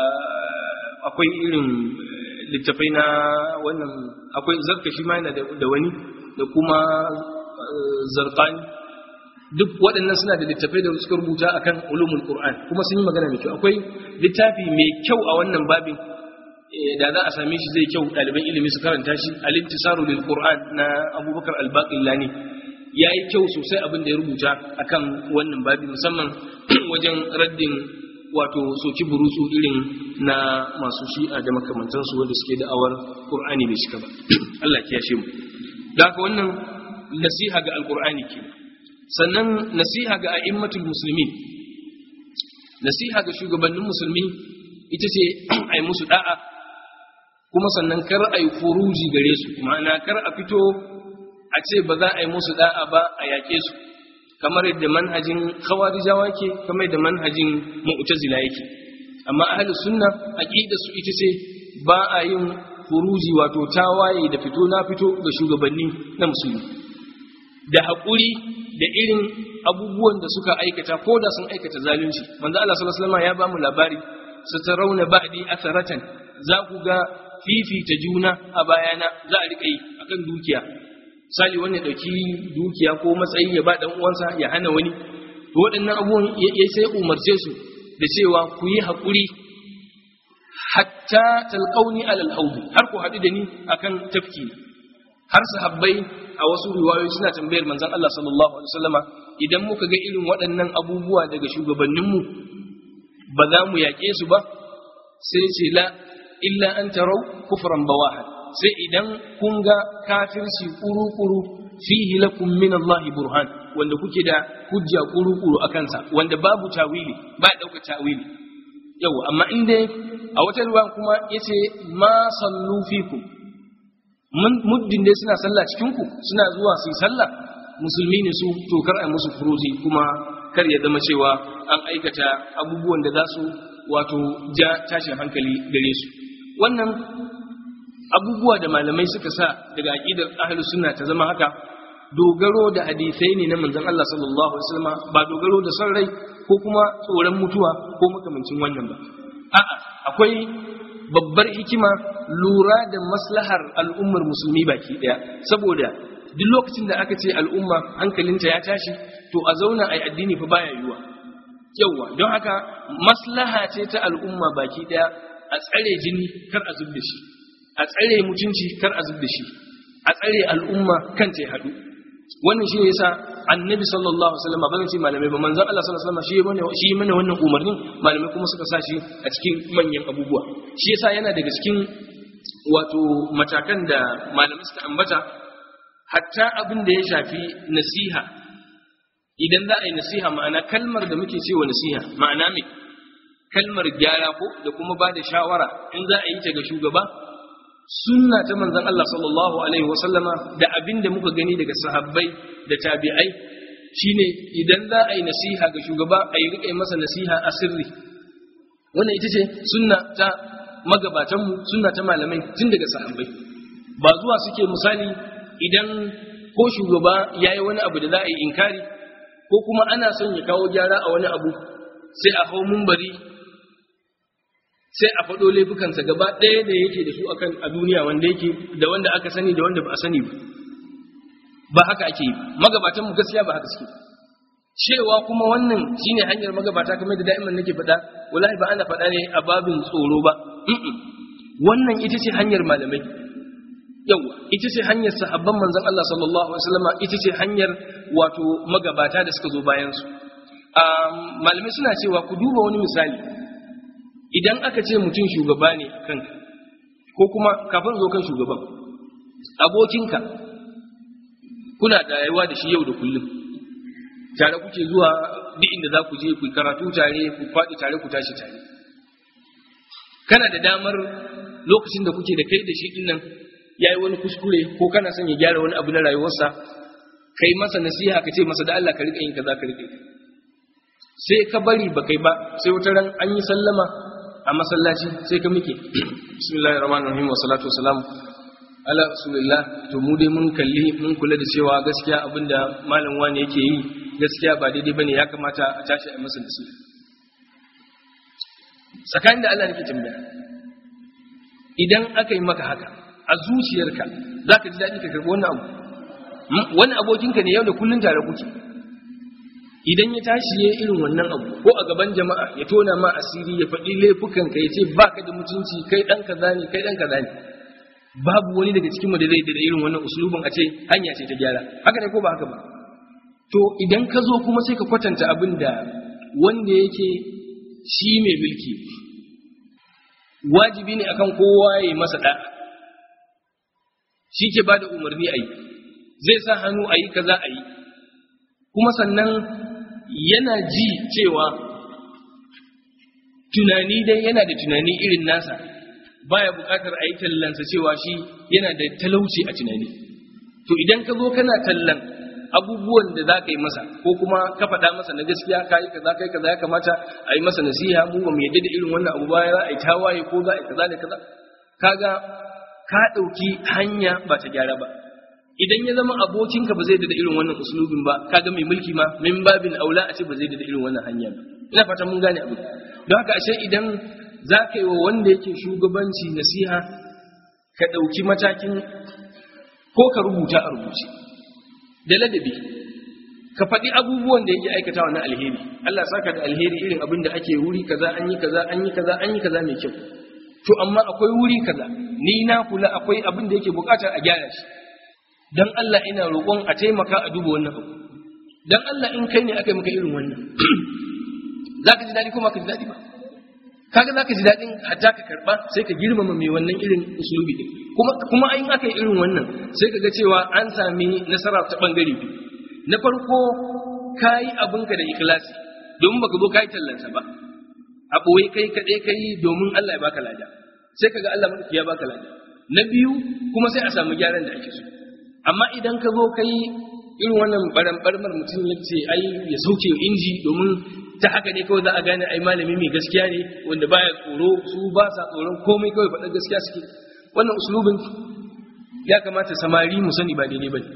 akwai irin littafai na wannan akwai zarkashi ma yana da wani da kuma zarqani duk waɗannan suna da littafai da suka rubuta akan ulumul qur'an kuma sun yi magana mai kyau akwai littafi mai kyau a wannan babin da za a same shi zai kyau ɗaliban ilimi su karanta shi al-intisaru lil qur'an na abubakar al-baqillani ya yi kyau sosai abin da ya rubuta akan wannan babi musamman wajen raddin wato soki burusu irin na masu shi'a da makamantansu wanda suke da awar qur'ani bai shika ba Allah ya kiyashe mu da haka wannan nasiha ga alqur'ani kenan sannan nasiha ga a'immatul muslimin nasiha ga shugabannin musulmi ita ce a yi musu da'a kuma sannan kar a yi furuji gare su ma'ana kar a fito a ce ba za a yi musu da'a ba a yaƙe su kamar yadda manhajin khawarijawa ke kamar yadda manhajin mu'tazila yake amma ahlus sunna aqida su ita ce ba a yin furuji wato tawaye da fito na fito ga shugabanni na musulmi da haƙuri da irin abubuwan da suka aikata ko da sun aikata zalunci manzo Allah sallallahu alaihi wasallam ya ba mu labari su tarawna ba'di atharatan za ku ga fifita juna a bayana za a riƙa yi akan dukiya misali wani ɗauki dukiya ko matsayi ya ba ɗan uwansa ya hana wani to waɗannan abubuwan ya sai umarce su da cewa ku yi haƙuri hatta talqauni alal haudi har ku haɗu da ni akan tafki har sahabbai a wasu riwayoyi suna tambayar manzon Allah sallallahu alaihi wasallama idan muka ga irin waɗannan abubuwa daga shugabanninmu ba za mu yaƙe su ba sai ce la illa an tarau kufran bawahan sai idan kun ga kafirci kuru-kuru fihi lakum min Allah burhan wanda kuke da hujja kuru-kuru a kansa wanda babu tawili ba dauka tawili yau amma in dai a wata ruwa kuma yace ma sallu fikum muddin dai suna sallah cikin ku suna zuwa su yi sallah musulmi ne su to kar a musu furuji kuma kar ya zama cewa an aikata abubuwan da za su wato ja tashin hankali gare su wannan abubuwa da malamai suka sa daga aqidar ahlus sunna ta zama haka dogaro da hadisai ne na manzon Allah sallallahu alaihi wasallam ba dogaro da son rai ko kuma tsoron mutuwa ko makamancin wannan ba a'a akwai babbar hikima lura da maslahar al'ummar musulmi baki daya saboda duk lokacin da aka ce al'umma hankalinta ya tashi to a zauna a addini fa baya yiwuwa yawa don haka maslaha ce ta al'umma baki daya a tsare jini kar a zub da shi a tsare mutunci kar a zub da shi a tsare al'umma kan ta haɗu wannan shi ne yasa annabi sallallahu alaihi wasallam ban ce malamai ba manzon Allah sallallahu alaihi wasallam shi mana shi mana wannan umarnin malamai kuma suka sa shi a cikin manyan abubuwa shi yasa yana daga cikin wato matakan da malamai suka ambata hatta abin da ya shafi nasiha idan za a yi nasiha ma'ana kalmar da muke cewa nasiha ma'ana me kalmar gyara ko da kuma ba da shawara in za a yi ta ga shugaba sunna ta manzon Allah sallallahu alaihi wasallama da abin da muka gani daga sahabbai da tabi'ai shine idan za a yi nasiha ga shugaba a yi riƙe masa nasiha a sirri wannan ita ce sunna ta magabatanmu sunna ta malamai tun daga sahabbai ba zuwa suke misali idan ko shugaba ya yi wani abu da za a yi inkari ko kuma ana son ya kawo gyara a wani abu sai a hau mumbari sai a faɗo laifukansa gaba ɗaya da yake da su akan a duniya wanda yake da wanda aka sani da wanda ba a sani ba ba haka ake yi magabatan mu gaskiya ba haka suke cewa kuma wannan shine hanyar magabata kamar da da'iman nake faɗa wallahi ba ana faɗa ne a babin tsoro ba wannan ita ce hanyar malamai yawa ita ce hanyar sahabban manzon Allah sallallahu alaihi wasallam ita ce hanyar wato magabata da suka zo bayan su malamai suna cewa ku duba wani misali idan aka ce mutum shugaba ne kanka ko kuma kafin zo kan shugaban abokinka kuna da rayuwa da shi yau da kullum tare kuke zuwa duk inda za ku je ku karatu tare ku faɗi tare ku tashi tare kana da damar lokacin da kuke da kai da shi din nan ya yi wani kuskure ko kana son ya gyara wani abu na rayuwarsa ka yi masa nasiha ka ce masa da Allah ka riƙa yin kaza ka riƙa sai ka bari ba kai ba sai wata ran an yi sallama a masallaci sai ka muke bismillahir rahmanir rahim wa salatu wa salam ala rasulillah to mu dai mun kalli mun kula da cewa gaskiya abinda malam wani yake yi gaskiya ba daidai bane ya kamata a tashi a masa nasiha tsakanin da Allah nake tambaya idan aka yi maka haka a zuciyarka za ka ji daɗi ka karɓi wannan abu wani abokinka ne yau da kullun tare kuke idan ya tashi ya irin wannan abu ko a gaban jama'a ya tona ma asiri ya faɗi laifukanka ya ce ba ka da mutunci kai ɗan kaza ne kai ɗan kaza ne babu wani daga cikinmu da zai da irin wannan usulubin a ce hanya ce ta gyara haka ne ko ba haka ba to idan ka zo kuma sai ka kwatanta abin da wanda yake shi mai mulki wajibi ne akan kowa ya yi masa da'a shi ke ba da umarni a yi zai sa hannu a yi kaza a yi kuma sannan yana ji cewa tunani dai yana da tunani irin nasa baya bukatar a yi tallansa cewa shi yana da talauci a tunani to idan ka zo kana tallan abubuwan da za ka yi masa ko kuma ka faɗa masa na gaskiya ka yi kaza kai kaza ya kamata a yi masa nasiha mu ba mu yadda da irin wannan abu baya za a yi tawaye ko za a yi kaza da kaza kaga ka ɗauki hanya ba ta gyara ba idan ya zama abokinka ba zai da irin wannan usulubin ba kaga mai mulki ma min babin aula a ce ba zai da irin wannan hanya ba ina fata mun gane abu don haka ashe idan za ka yi wa wanda yake shugabanci nasiha ka ɗauki matakin ko ka rubuta a rubuce da ladabi ka faɗi abubuwan da yake aikatawa na alheri Allah saka da alheri irin abin da ake wuri kaza an yi kaza an yi kaza an yi kaza mai kyau to amma akwai wuri kaza ni na kula akwai abin da yake bukatar a gyara shi dan Allah ina roƙon a taimaka a duba wannan abu dan Allah in kai ne aka yi maka irin wannan zaka ji daɗi ko ka ji daɗi ba kaga zaka ji daɗin hatta ka karba sai ka girmama mai wannan irin usulubi din kuma kuma in aka yi irin wannan sai ka ga cewa an sami nasara ta bangare biyu na farko kayi abinka da ikhlasi domin baka zo kayi tallansa ba a ɓoye kai kaɗai kai domin Allah ya baka lada sai kaga Allah madauki ya baka lada na biyu kuma sai a samu gyaran da ake so amma idan ka zo kai irin wannan barambarmar mutum ya ce ai ya sauke inji domin ta haka ne kawai za a gane ai malami mai gaskiya ne wanda baya tsoro su ba sa tsoron komai kawai faɗar gaskiya suke wannan uslubin ya kamata samari mu sani ba daidai bane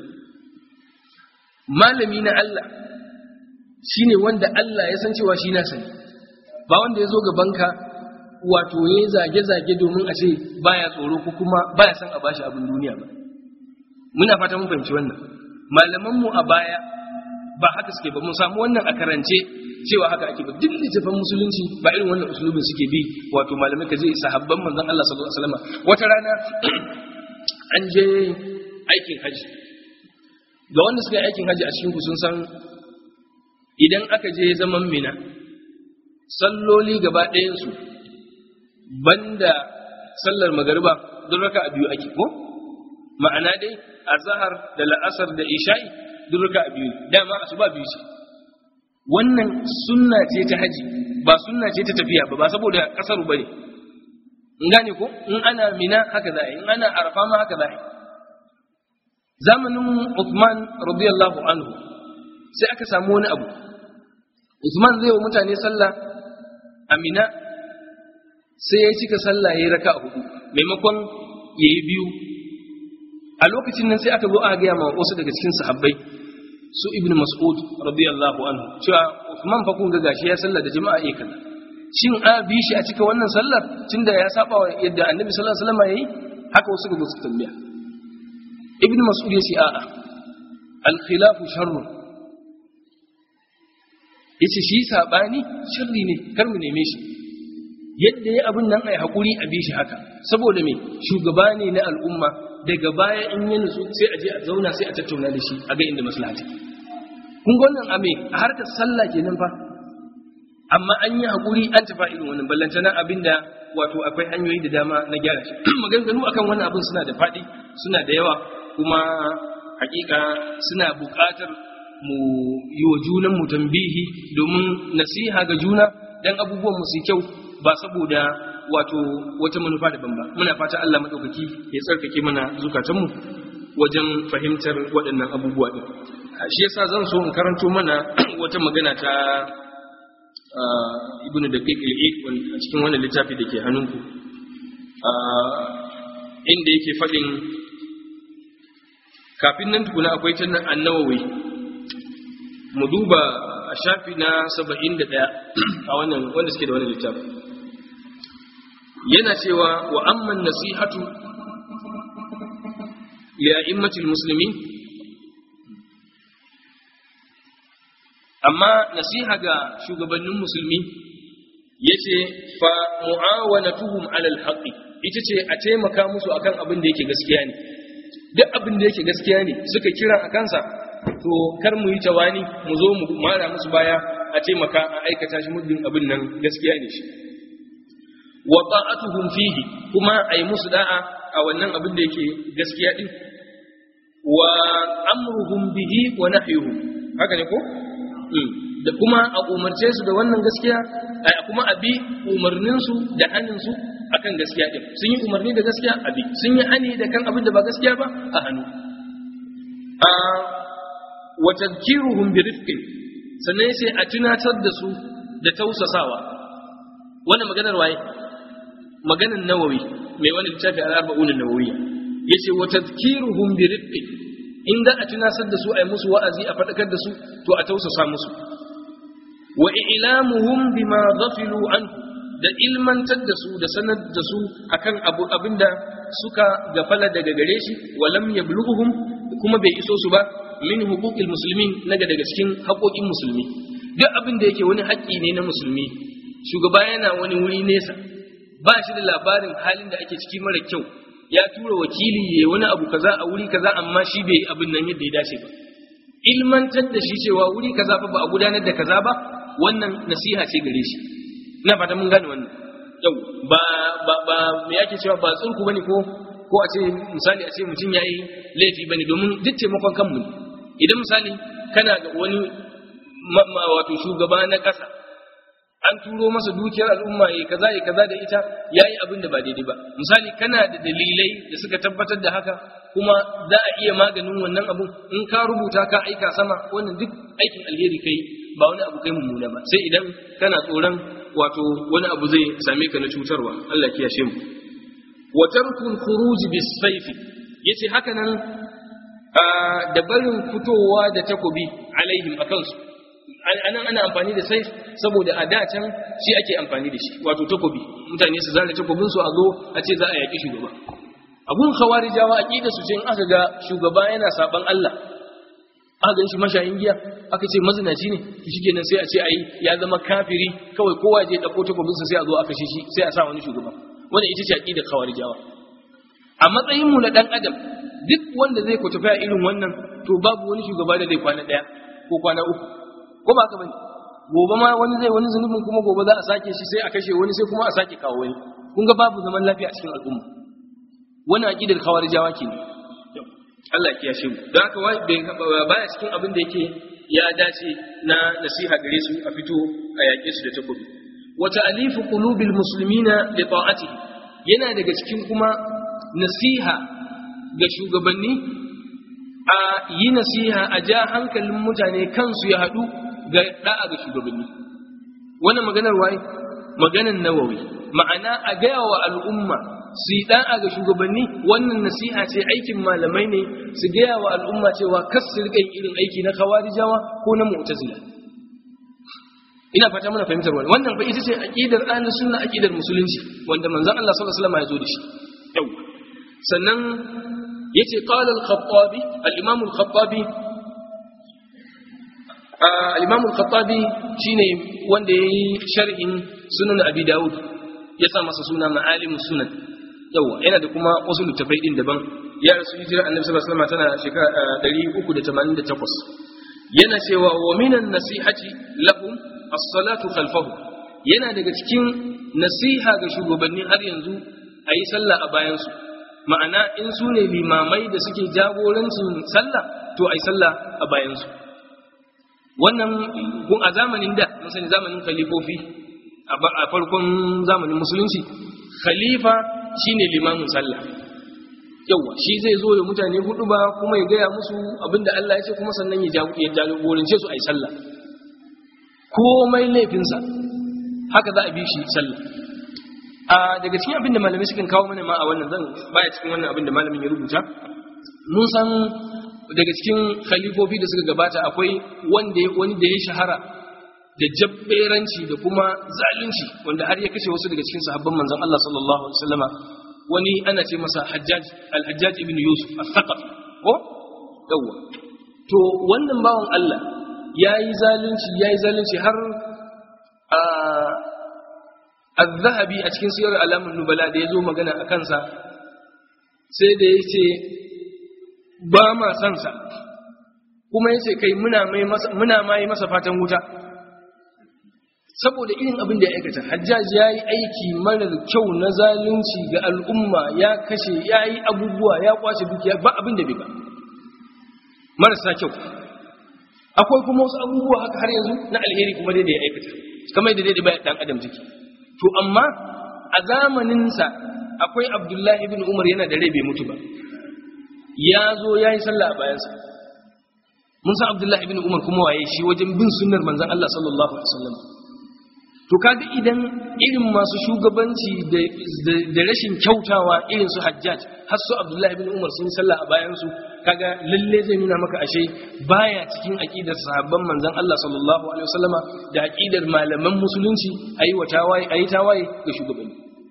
malami na Allah shine wanda Allah ya san cewa shi na sani ba wanda ya zo gabanka wato ya zage-zage domin a ce baya tsoro ko kuma baya san a bashi abin duniya ba muna fata mun fahimci wannan malamanmu a baya ba haka suke ba mun samu wannan a karance cewa haka ake ba duk littafin musulunci ba irin wannan usulubin suke bi wato malamai ka je sahabban manzon Allah sallallahu alaihi wasallam wata rana an je aikin haji ga wanda suka yi aikin haji a cikin ku sun san idan aka je zaman mina salloli gaba ɗayansu banda sallar magariba duk raka a biyu ake ko ma'ana dai a zahar da la'asar da isha'i duk raka a biyu dama a su ba biyu ce wannan sunna ce ta haji ba sunna ce ta tafiya ba ba saboda kasaru ba ne in gane ko in ana mina haka za a yi in ana arfa ma haka za a yi zamanin Uthman radiyallahu anhu sai aka samu wani abu Uthman zai wa mutane sallah amina sai ya cika sallah ya yi raka a hudu maimakon ya yi biyu a lokacin nan sai aka zo aka gaya ma wasu daga cikin sahabbai su ibn mas'ud radiyallahu anhu cewa Uthman fa kun ga gashi ya sallah da jama'a eh kaza shin a bi shi a cika wannan sallar tunda ya saba wa yadda annabi sallallahu alaihi wasallam yayi haka wasu ga su tambaya ibn mas'ud ya ce a'a al khilafu sharrun yace shi sabani sharri ne kar mu neme shi yadda ya abin nan ai hakuri a bi shi haka saboda me shugaba ne na al'umma daga baya in ya nutsu sai a je a zauna sai a tattauna da shi a ga inda maslaha take kun ga wannan ame a harkar sallah kenan fa amma an yi hakuri an tafa irin wannan ballantana abinda wato akwai hanyoyi da dama na gyara shi maganganu akan wannan abin suna da faɗi suna da yawa kuma hakika suna buƙatar mu yi wa junan mu tambihi domin nasiha ga juna dan abubuwan mu su kyau ba saboda wato wata manufa daban ba muna fata Allah madaukaki ya tsarkake mana zukatanmu wajen fahimtar waɗannan abubuwa din shi yasa zan so in karanto mana wata magana ta ibn daqiq al-eid a cikin wannan littafi da ke hannunku inda yake faɗin kafin nan tukuna akwai ta annawawi mu duba a shafi na 71 a wannan wanda suke da wannan littafi yana cewa wa amman nasihatu li a'immatil muslimin amma nasiha ga shugabannin musulmi yace fa mu'awanatuhum 'ala al-haqqi ita ce a taimaka musu akan abin da yake gaskiya ne duk abin da yake gaskiya ne suka kira a kansa to kar mu yi tawani mu zo mu mara musu baya a taimaka a aikata shi muddin abin nan gaskiya ne shi wa ta'atuhum fihi kuma ayi musu da'a a wannan abin da yake gaskiya din wa amruhum bihi wa nahyuhum haka ne ko da kuma a umarce su da wannan gaskiya kuma a bi umarnin su da hannun su akan gaskiya din sun yi umarni da gaskiya a bi sun yi hani da kan abin da ba gaskiya ba a hannu a wa tadhkiruhum bi rifqin sannan sai a tunatar da su da tausasawa wannan maganar waye maganar nawawi mai wani littafi al-arba'un an-nawawiyya yace wa tadhkiruhum bi rifqi in da a tunasar da su ai musu wa'azi a fadakar da su to a tausasa musu wa i'lamuhum bima ghafilu anhu da ilmantar da su da sanar da su akan abu abinda suka gafala daga gare shi walam yablughuhum kuma bai iso su ba min huquqil muslimin naga daga cikin haƙoƙin musulmi duk abin da yake wani haƙƙi ne na musulmi shugaba yana wani wuri nesa ba shi da labarin halin da ake ciki mara kyau ya tura wakili ya wani abu kaza a wuri kaza amma shi bai abin nan yadda ya dace ba ilmantar da shi cewa wuri kaza fa ba a gudanar da kaza ba wannan nasiha ce gare shi ina fata mun gane wannan yau ba ba ba me yake cewa ba tsurku bane ko ko a ce misali a ce mutum yayi laifi bane domin duk taimakon kanmu ne idan misali kana ga wani wato shugaba na ƙasa an turo masa dukiyar al'umma ya kaza ya kaza da ita yayi abin da ba daidai ba misali kana da dalilai da suka tabbatar da haka kuma za a iya maganin wannan abun in ka rubuta ka aika sama wannan duk aikin alheri kai ba wani abu kai mummuna ba sai idan kana tsoron wato wani abu zai same ka na cutarwa Allah kiyashe mu wa tarkul khuruj bis sayfi yace haka nan da barin fitowa da takobi alaihim akan su anan ana amfani da saif saboda a da can shi ake amfani da shi wato takobi mutane su zare takobin su a zo a ce za a yaki shugaba abun khawarijawa aqida su ce in aka ga shugaba yana saban Allah aka gan shi mashayin giya aka ce mazinaci ne shi kenan sai a ce ai ya zama kafiri kawai kowa je dauko takobin sa sai a zo aka shi shi sai a sa wani shugaba wannan ita ce aqida khawarijawa a matsayin mu na dan adam duk wanda zai ku tafiya irin wannan to babu wani shugaba da zai kwana daya ko kwana uku ko ba ka bane gobe ma wani zai wani zunubin kuma gobe za a sake shi sai a kashe wani sai kuma a sake kawo wani kun ga babu zaman lafiya a cikin al'umma wannan aqidar khawarijawa ke ne Allah ya kiyashe mu don haka baya cikin abin da yake ya dace na nasiha gare su a fito a yaƙe su da takobi wa ta'alifu qulubil muslimina li ta'atihi yana daga cikin kuma nasiha ga shugabanni a yi nasiha a ja hankalin mutane kansu ya haɗu ga da'a ga shugabanni wannan maganar waye maganar nawawi ma'ana a gaya wa al'umma su yi da'a ga shugabanni wannan nasiha ce aikin malamai ne su gaya wa al'umma cewa kas su riƙa irin aiki na kawarijawa ko na mu'tazila ina fata muna fahimtar wannan wannan fa ita ce aqidar ahlus sunna aqidar musulunci wanda manzon Allah sallallahu alaihi wasallam ya zo da shi yau sannan yace qala al-khattabi al-imam al-khattabi al-imam al-khattabi shine wanda yayi sharhin sunan abi daud ya sa masa suna ma'alimus sunan yawa yana da kuma wasu littafai din daban ya rasu hijira annabi sallallahu alaihi wasallam tana shekara 388 yana cewa wa minan nasihati lahum as-salatu khalfahu yana daga cikin nasiha ga shugabanni har yanzu ayi sallah a bayansu ma'ana in su ne limamai da suke jagorancin sallah to ai sallah a bayansu wannan kun a zamanin da mun sani zamanin khalifofi a farkon zamanin musulunci khalifa shine limamin sallah yawa shi zai zo da mutane hudu ba kuma ya gaya musu abinda Allah ya ce kuma sannan ya jagorance su ai sallah komai laifinsa haka za a bi shi sallah a daga cikin abin da malamai sukan kawo mana ma a wannan zan baya cikin wannan abin da malamin ya rubuta mun san daga cikin khalifofi da suka gabata akwai wanda wani da ya shahara da jabberanci da kuma zalunci wanda har ya kashe wasu daga cikin sahabban manzon Allah sallallahu alaihi wasallama wani ana ce masa Hajjaj al-Hajjaj ibn Yusuf al-Thaqaf ko yawa to wannan bawan Allah yayi zalunci yayi zalunci har a az-zahabi a cikin siyar alamun nubala da ya zo magana a kansa sai da ya ce ba ma sansa kuma ya ce kai muna ma yi masa fatan wuta saboda irin abin da ya aikata hajjaj ya yi aiki marar kyau na zalunci ga al'umma ya kashe ya yi abubuwa ya kwace dukiya ba abin da bai ba marasa kyau akwai kuma wasu abubuwa haka har yanzu na alheri kuma dai da ya aikata kamar da dai bayan dan adam jiki to amma a zamaninsa akwai abdullahi ibn umar yana da rai bai mutu ba ya zo ya yi sallah a bayansa mun san abdullahi ibn umar kuma waye shi wajen bin sunnar manzan Allah sallallahu alaihi wasallam to kaga idan irin masu shugabanci da rashin kyautawa irin su hajjaj har su abdullahi ibn umar sun sallah a bayansu kaga lalle zai nuna maka ashe baya cikin aqidar sahabban manzon Allah sallallahu alaihi wasallama da aqidar malaman musulunci ayi wa tawaye ayi tawaye ga shugabanni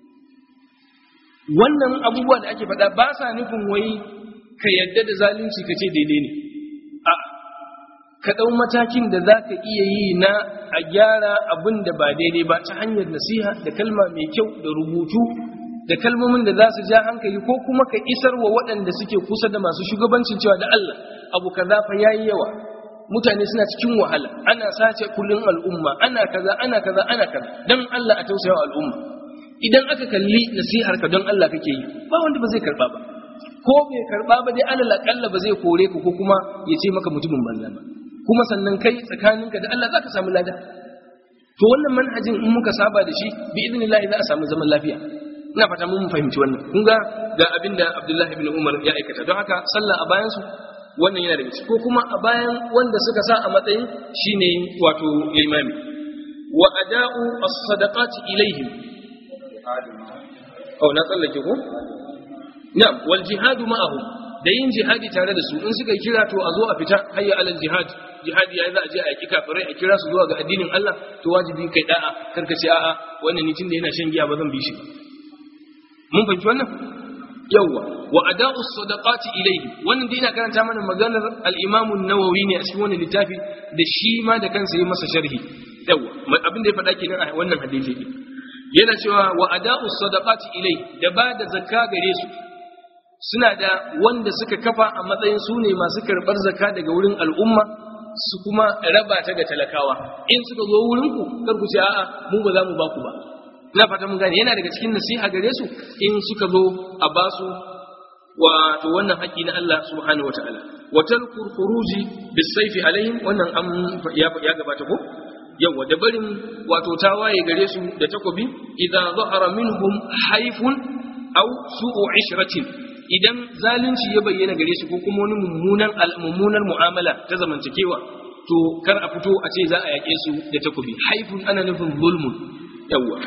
wannan abubuwa da ake faɗa ba sa nufin wai ka yadda da zalunci ka ce daidai ne a ka ɗau matakin da za ka iya yi na a gyara abin da ba daidai ba ta hanyar nasiha da kalma mai kyau da rubutu da kalmomin da za su ja hankali ko kuma ka isar wa waɗanda suke kusa da masu shugabancin cewa da Allah abu kaza fa yayi yawa mutane suna cikin wahala ana sace kullun al'umma ana kaza ana kaza ana kaza dan Allah a tausaya al'umma idan aka kalli nasihar ka don Allah kake yi ba wanda ba zai karba ba ko bai karba ba dai alal akalla ba zai kore ka ko kuma ya ce maka mutumin banza ba kuma sannan kai tsakaninka da Allah zaka samu lada to wannan manhajin in muka saba da shi bi idnillah za a samu zaman lafiya ina fata mun fahimci wannan kun ga ga abinda Abdullahi ibn Umar ya aikata don haka sallah a bayan su wannan yana daga ciki ko kuma a bayan wanda suka sa a matsayin shine wato imami wa ada'u as-sadaqati ilaihim oh na tsallake ko na'am wal jihadu ma'ahum da yin jihadi tare da su in suka kira to a zo a fita hayya alal jihad jihadi yayi za a je a yaki kafirai a kira su zuwa ga addinin Allah to wajibi kai da'a karka ce a'a wannan ni tunda yana shan giya ba zan bi shi ba mun fahimci wannan yawwa wa ada'u sadaqati ilayhi wannan dai ina karanta mana maganar al-Imam an-Nawawi ne a cikin wannan littafi da shi ma da kansa yayi masa sharhi yawwa abin da ya faɗa kenan a wannan hadisi yana cewa wa ada'u sadaqati ilayhi da ba da zakka gare su suna da wanda suka kafa a matsayin su ne masu karɓar zakka daga wurin al'umma su kuma raba ta ga talakawa in suka zo wurinku kar ku ce a'a mu ba za mu ba ku ba ina fata mun gane yana daga cikin nasiha gare su in suka zo a ba su wato wannan haƙƙi na Allah subhanahu wataala wa talkur khuruji bisayfi alaihim wannan an ya ya gabata ko yawa da barin wato tawaye gare su da takobi idan zahara minhum haifun aw su'u ishratin idan zalunci ya bayyana gare su ko kuma wani mummunan mummunar mu'amala ta zamantakewa to kar a fito a ce za a yaƙe su da takobi haifun ana nufin zulmun yawa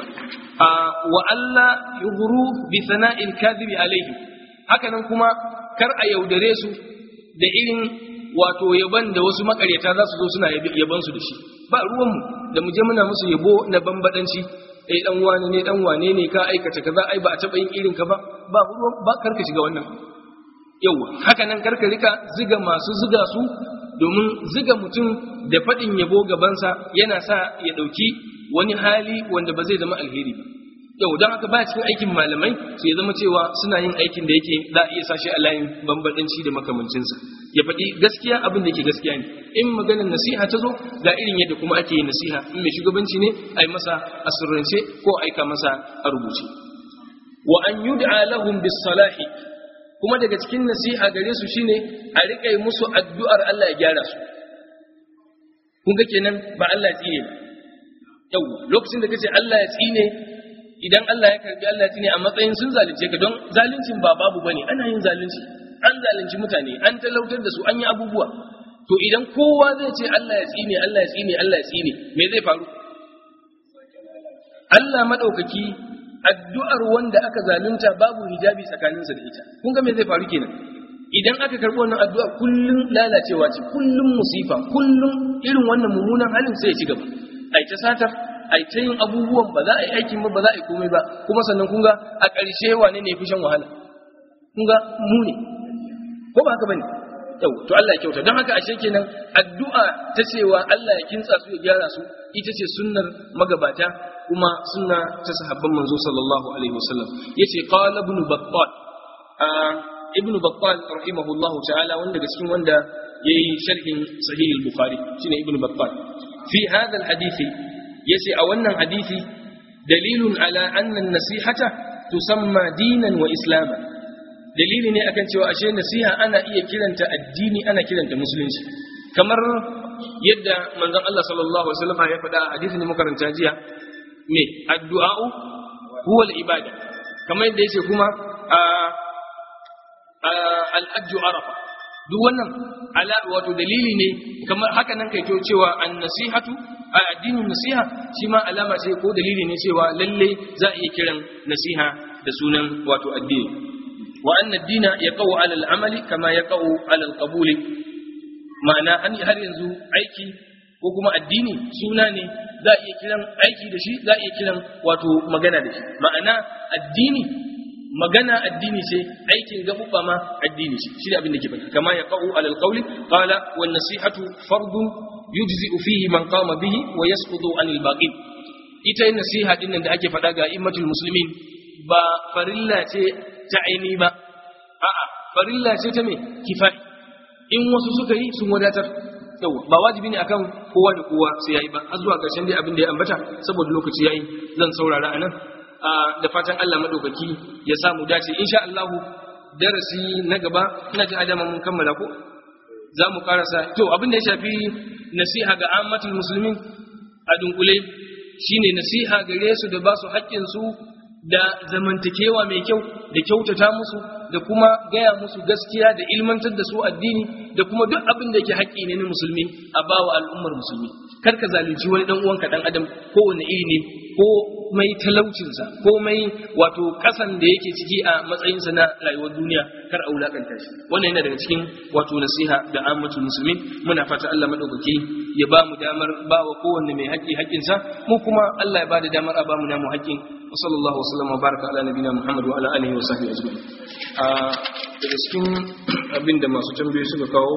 wa Allah yughru bi sana'il kadhibi alaihi hakanan kuma kar a yaudare su da irin wato yaban da wasu makaryata za su zo suna yaban su da shi ba ruwanmu da mu je muna musu yabo na bambadanci eh dan wane ne dan wane ne ka aikata kaza ai ba a taba yin irin ka ba ba ruwan ba karka shiga wannan yawa hakanan karka rika ziga masu ziga su domin ziga mutum da fadin yabo gabansa yana sa ya dauki wani hali wanda ba zai zama alheri ba yau don haka ba cikin aikin malamai su ya zama cewa suna yin aikin da yake za a iya sashi a layin bambadanci da makamancinsa ya faɗi gaskiya abin da yake gaskiya ne in maganar nasiha ta zo ga irin yadda kuma ake yin nasiha in mai shugabanci ne a yi masa a sirrance ko aika masa a rubuce wa an yud'a lahum bis salahi kuma daga cikin nasiha gare su shine a riƙa musu addu'ar Allah ya gyara su kun ga kenan ba Allah ya tsine ba yau lokacin da kace Allah ya tsine idan Allah ya karbi Allah ya tsine a matsayin sun zalunce ka don zaluncin ba babu bane ana yin zalunci an zalunci mutane an talautar da su an yi abubuwa to idan kowa zai ce Allah ya tsine Allah ya tsine Allah ya tsine me zai faru Allah madaukaki addu'ar wanda aka zalunta babu hijabi tsakaninsa da ita kun ga me zai faru kenan idan aka karbi wannan addu'a kullum lalacewa ce kullum musifa kullum irin wannan mummunan halin sai ya ci gaba ai ta satar ai ta yin abubuwan ba za a yi aikin ba ba za a yi komai ba kuma sannan kun ga a ƙarshe wane ne fi shan wahala kun ga mu ne ko ba haka bane yau to Allah ya kyauta don haka ashe kenan addu'a ta cewa Allah ya kintsa su ya gyara su ita ce sunnar magabata kuma sunna ta sahabban manzo sallallahu alaihi wasallam yace qala ibn battal ibn battal rahimahullahu ta'ala wanda daga cikin wanda yayi sharhin sahih al-bukhari shine ibn battal fi hadha al-hadisi yace a wannan hadisi dalilun ala anna an-nasihata tusamma dinan wa islama dalili ne akan cewa ashe nasiha ana iya kiranta addini ana kiranta musulunci kamar yadda manzon Allah sallallahu alaihi wasallam ya faɗa a hadisin makaranta jiya me addu'a'u huwa al-ibada kamar yadda yace kuma al-hajju arafa duk wannan ala wato dalili ne kamar haka nan kai to cewa an-nasihatu a addinin nasiha shi ma alama ce ko dalili ne cewa lalle za a iya kiran nasiha da sunan wato addini wa anna ad-dina yaqau 'ala al-amali kama yaqau 'ala al-qabuli ma'ana har yanzu aiki ko kuma addini suna ne za a iya kiran aiki da shi za a iya kiran wato magana da shi ma'ana addini magana addini ce aikin gaɓuɓɓa ma addini ce shi abin da ke faɗi kama ya ƙa'u alal qawli qala wan nasihatu fardun yujzi'u fihi man qama bihi wa yasqutu anil baqin ita yin nasiha din nan da ake faɗa ga immatul muslimin ba farilla ce ta aini ba a'a farilla ce ta me kifai in wasu suka yi sun wadatar yawa ba wajibi ne akan kowa da kowa sai yayi ba har zuwa ƙarshen dai abin da ya ambata saboda lokaci yayi zan saurara anan da fatan Allah madaukaki ya samu dace insha Allah darasi na gaba ina ji adama mun kammala ko za mu karasa to abin da ya shafi nasiha ga ammatul muslimin a dunkule shine nasiha gare su da ba su haƙƙin su da zamantakewa mai kyau da kyautata musu da kuma gaya musu gaskiya da ilmantar da su addini da kuma duk abin da yake haƙƙi ne na musulmi a bawa al'ummar musulmi kar ka zalunci wani dan uwanka dan adam kowane iri ne ko mai talaucinsa ko mai wato kasan da yake ciki a matsayinsa na rayuwar duniya kar a wulakanta shi wannan yana daga cikin wato nasiha da ammatul musulmin muna fata Allah madaukaki ya ba mu damar ba wa kowanne mai haƙƙi haƙƙinsa mu kuma Allah ya ba da damar a ba mu namu haƙƙin wa sallallahu wa sallam wa baraka ala nabina Muhammad wa ala alihi wa sahbihi ajma'in a daga cikin abin da masu tambayoyi suka kawo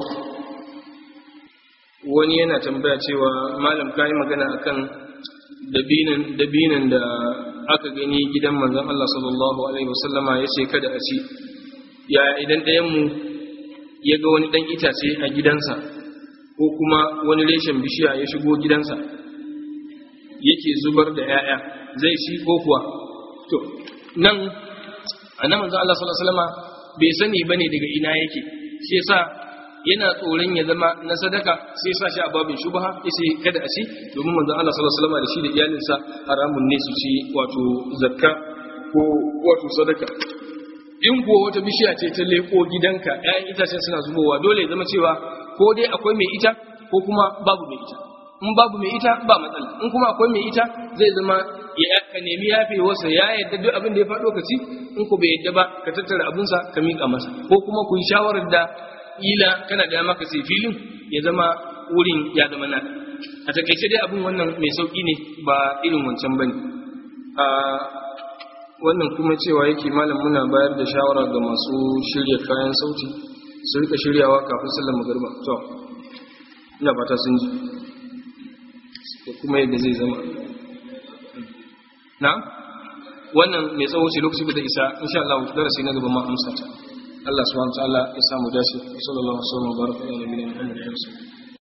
wani yana tambaya cewa malam kai magana akan dabinan da aka gani gidan manzon Allah sallallahu alaihi wasallama ya ce kada a ci ya idan ɗayanmu ya ga wani ɗan itace a gidansa ko kuma wani reshen bishiya ya shigo gidansa yake zubar da 'ya'ya zai ci ko kuwa to nan a nan manzon Allah sallallahu alaihi wasallama bai sani bane daga ina yake shi yasa yana tsoron ya zama na sadaka sai sa shi a babin shubha yace kada a ci domin manzon Allah sallallahu alaihi wasallam da shi da iyalinsa haramun ne su ci wato zakka ko wato sadaka in kuwa wata bishiya ce ta leko gidanka ƴaƴan itacen suna zubowa dole ya zama cewa ko dai akwai mai ita ko kuma babu mai ita in babu mai ita ba matsala in kuma akwai mai ita zai zama ya ka nemi yafe wasa ya yadda duk abin da ya faɗo ka ci in ku bai yadda ba ka tattara abinsa ka miƙa masa ko kuma ku yi shawarar da ila kana da maka sai filin ya zama wurin ya zama naka a takaice dai abin wannan mai sauki ne ba irin wancan bane a wannan kuma cewa yake malam muna bayar da shawara ga masu shirya kayan sauti su rika shiryawa kafin sallar magariba to ina fata sun ji da kuma yadda zai zama na wannan mai tsawo ce lokaci da isa insha Allah darasi na gaba ma amsa ta Allah subhanahu wa ta'ala ya samu dace sallallahu alaihi wa sallam baraka ala nabiyina Muhammad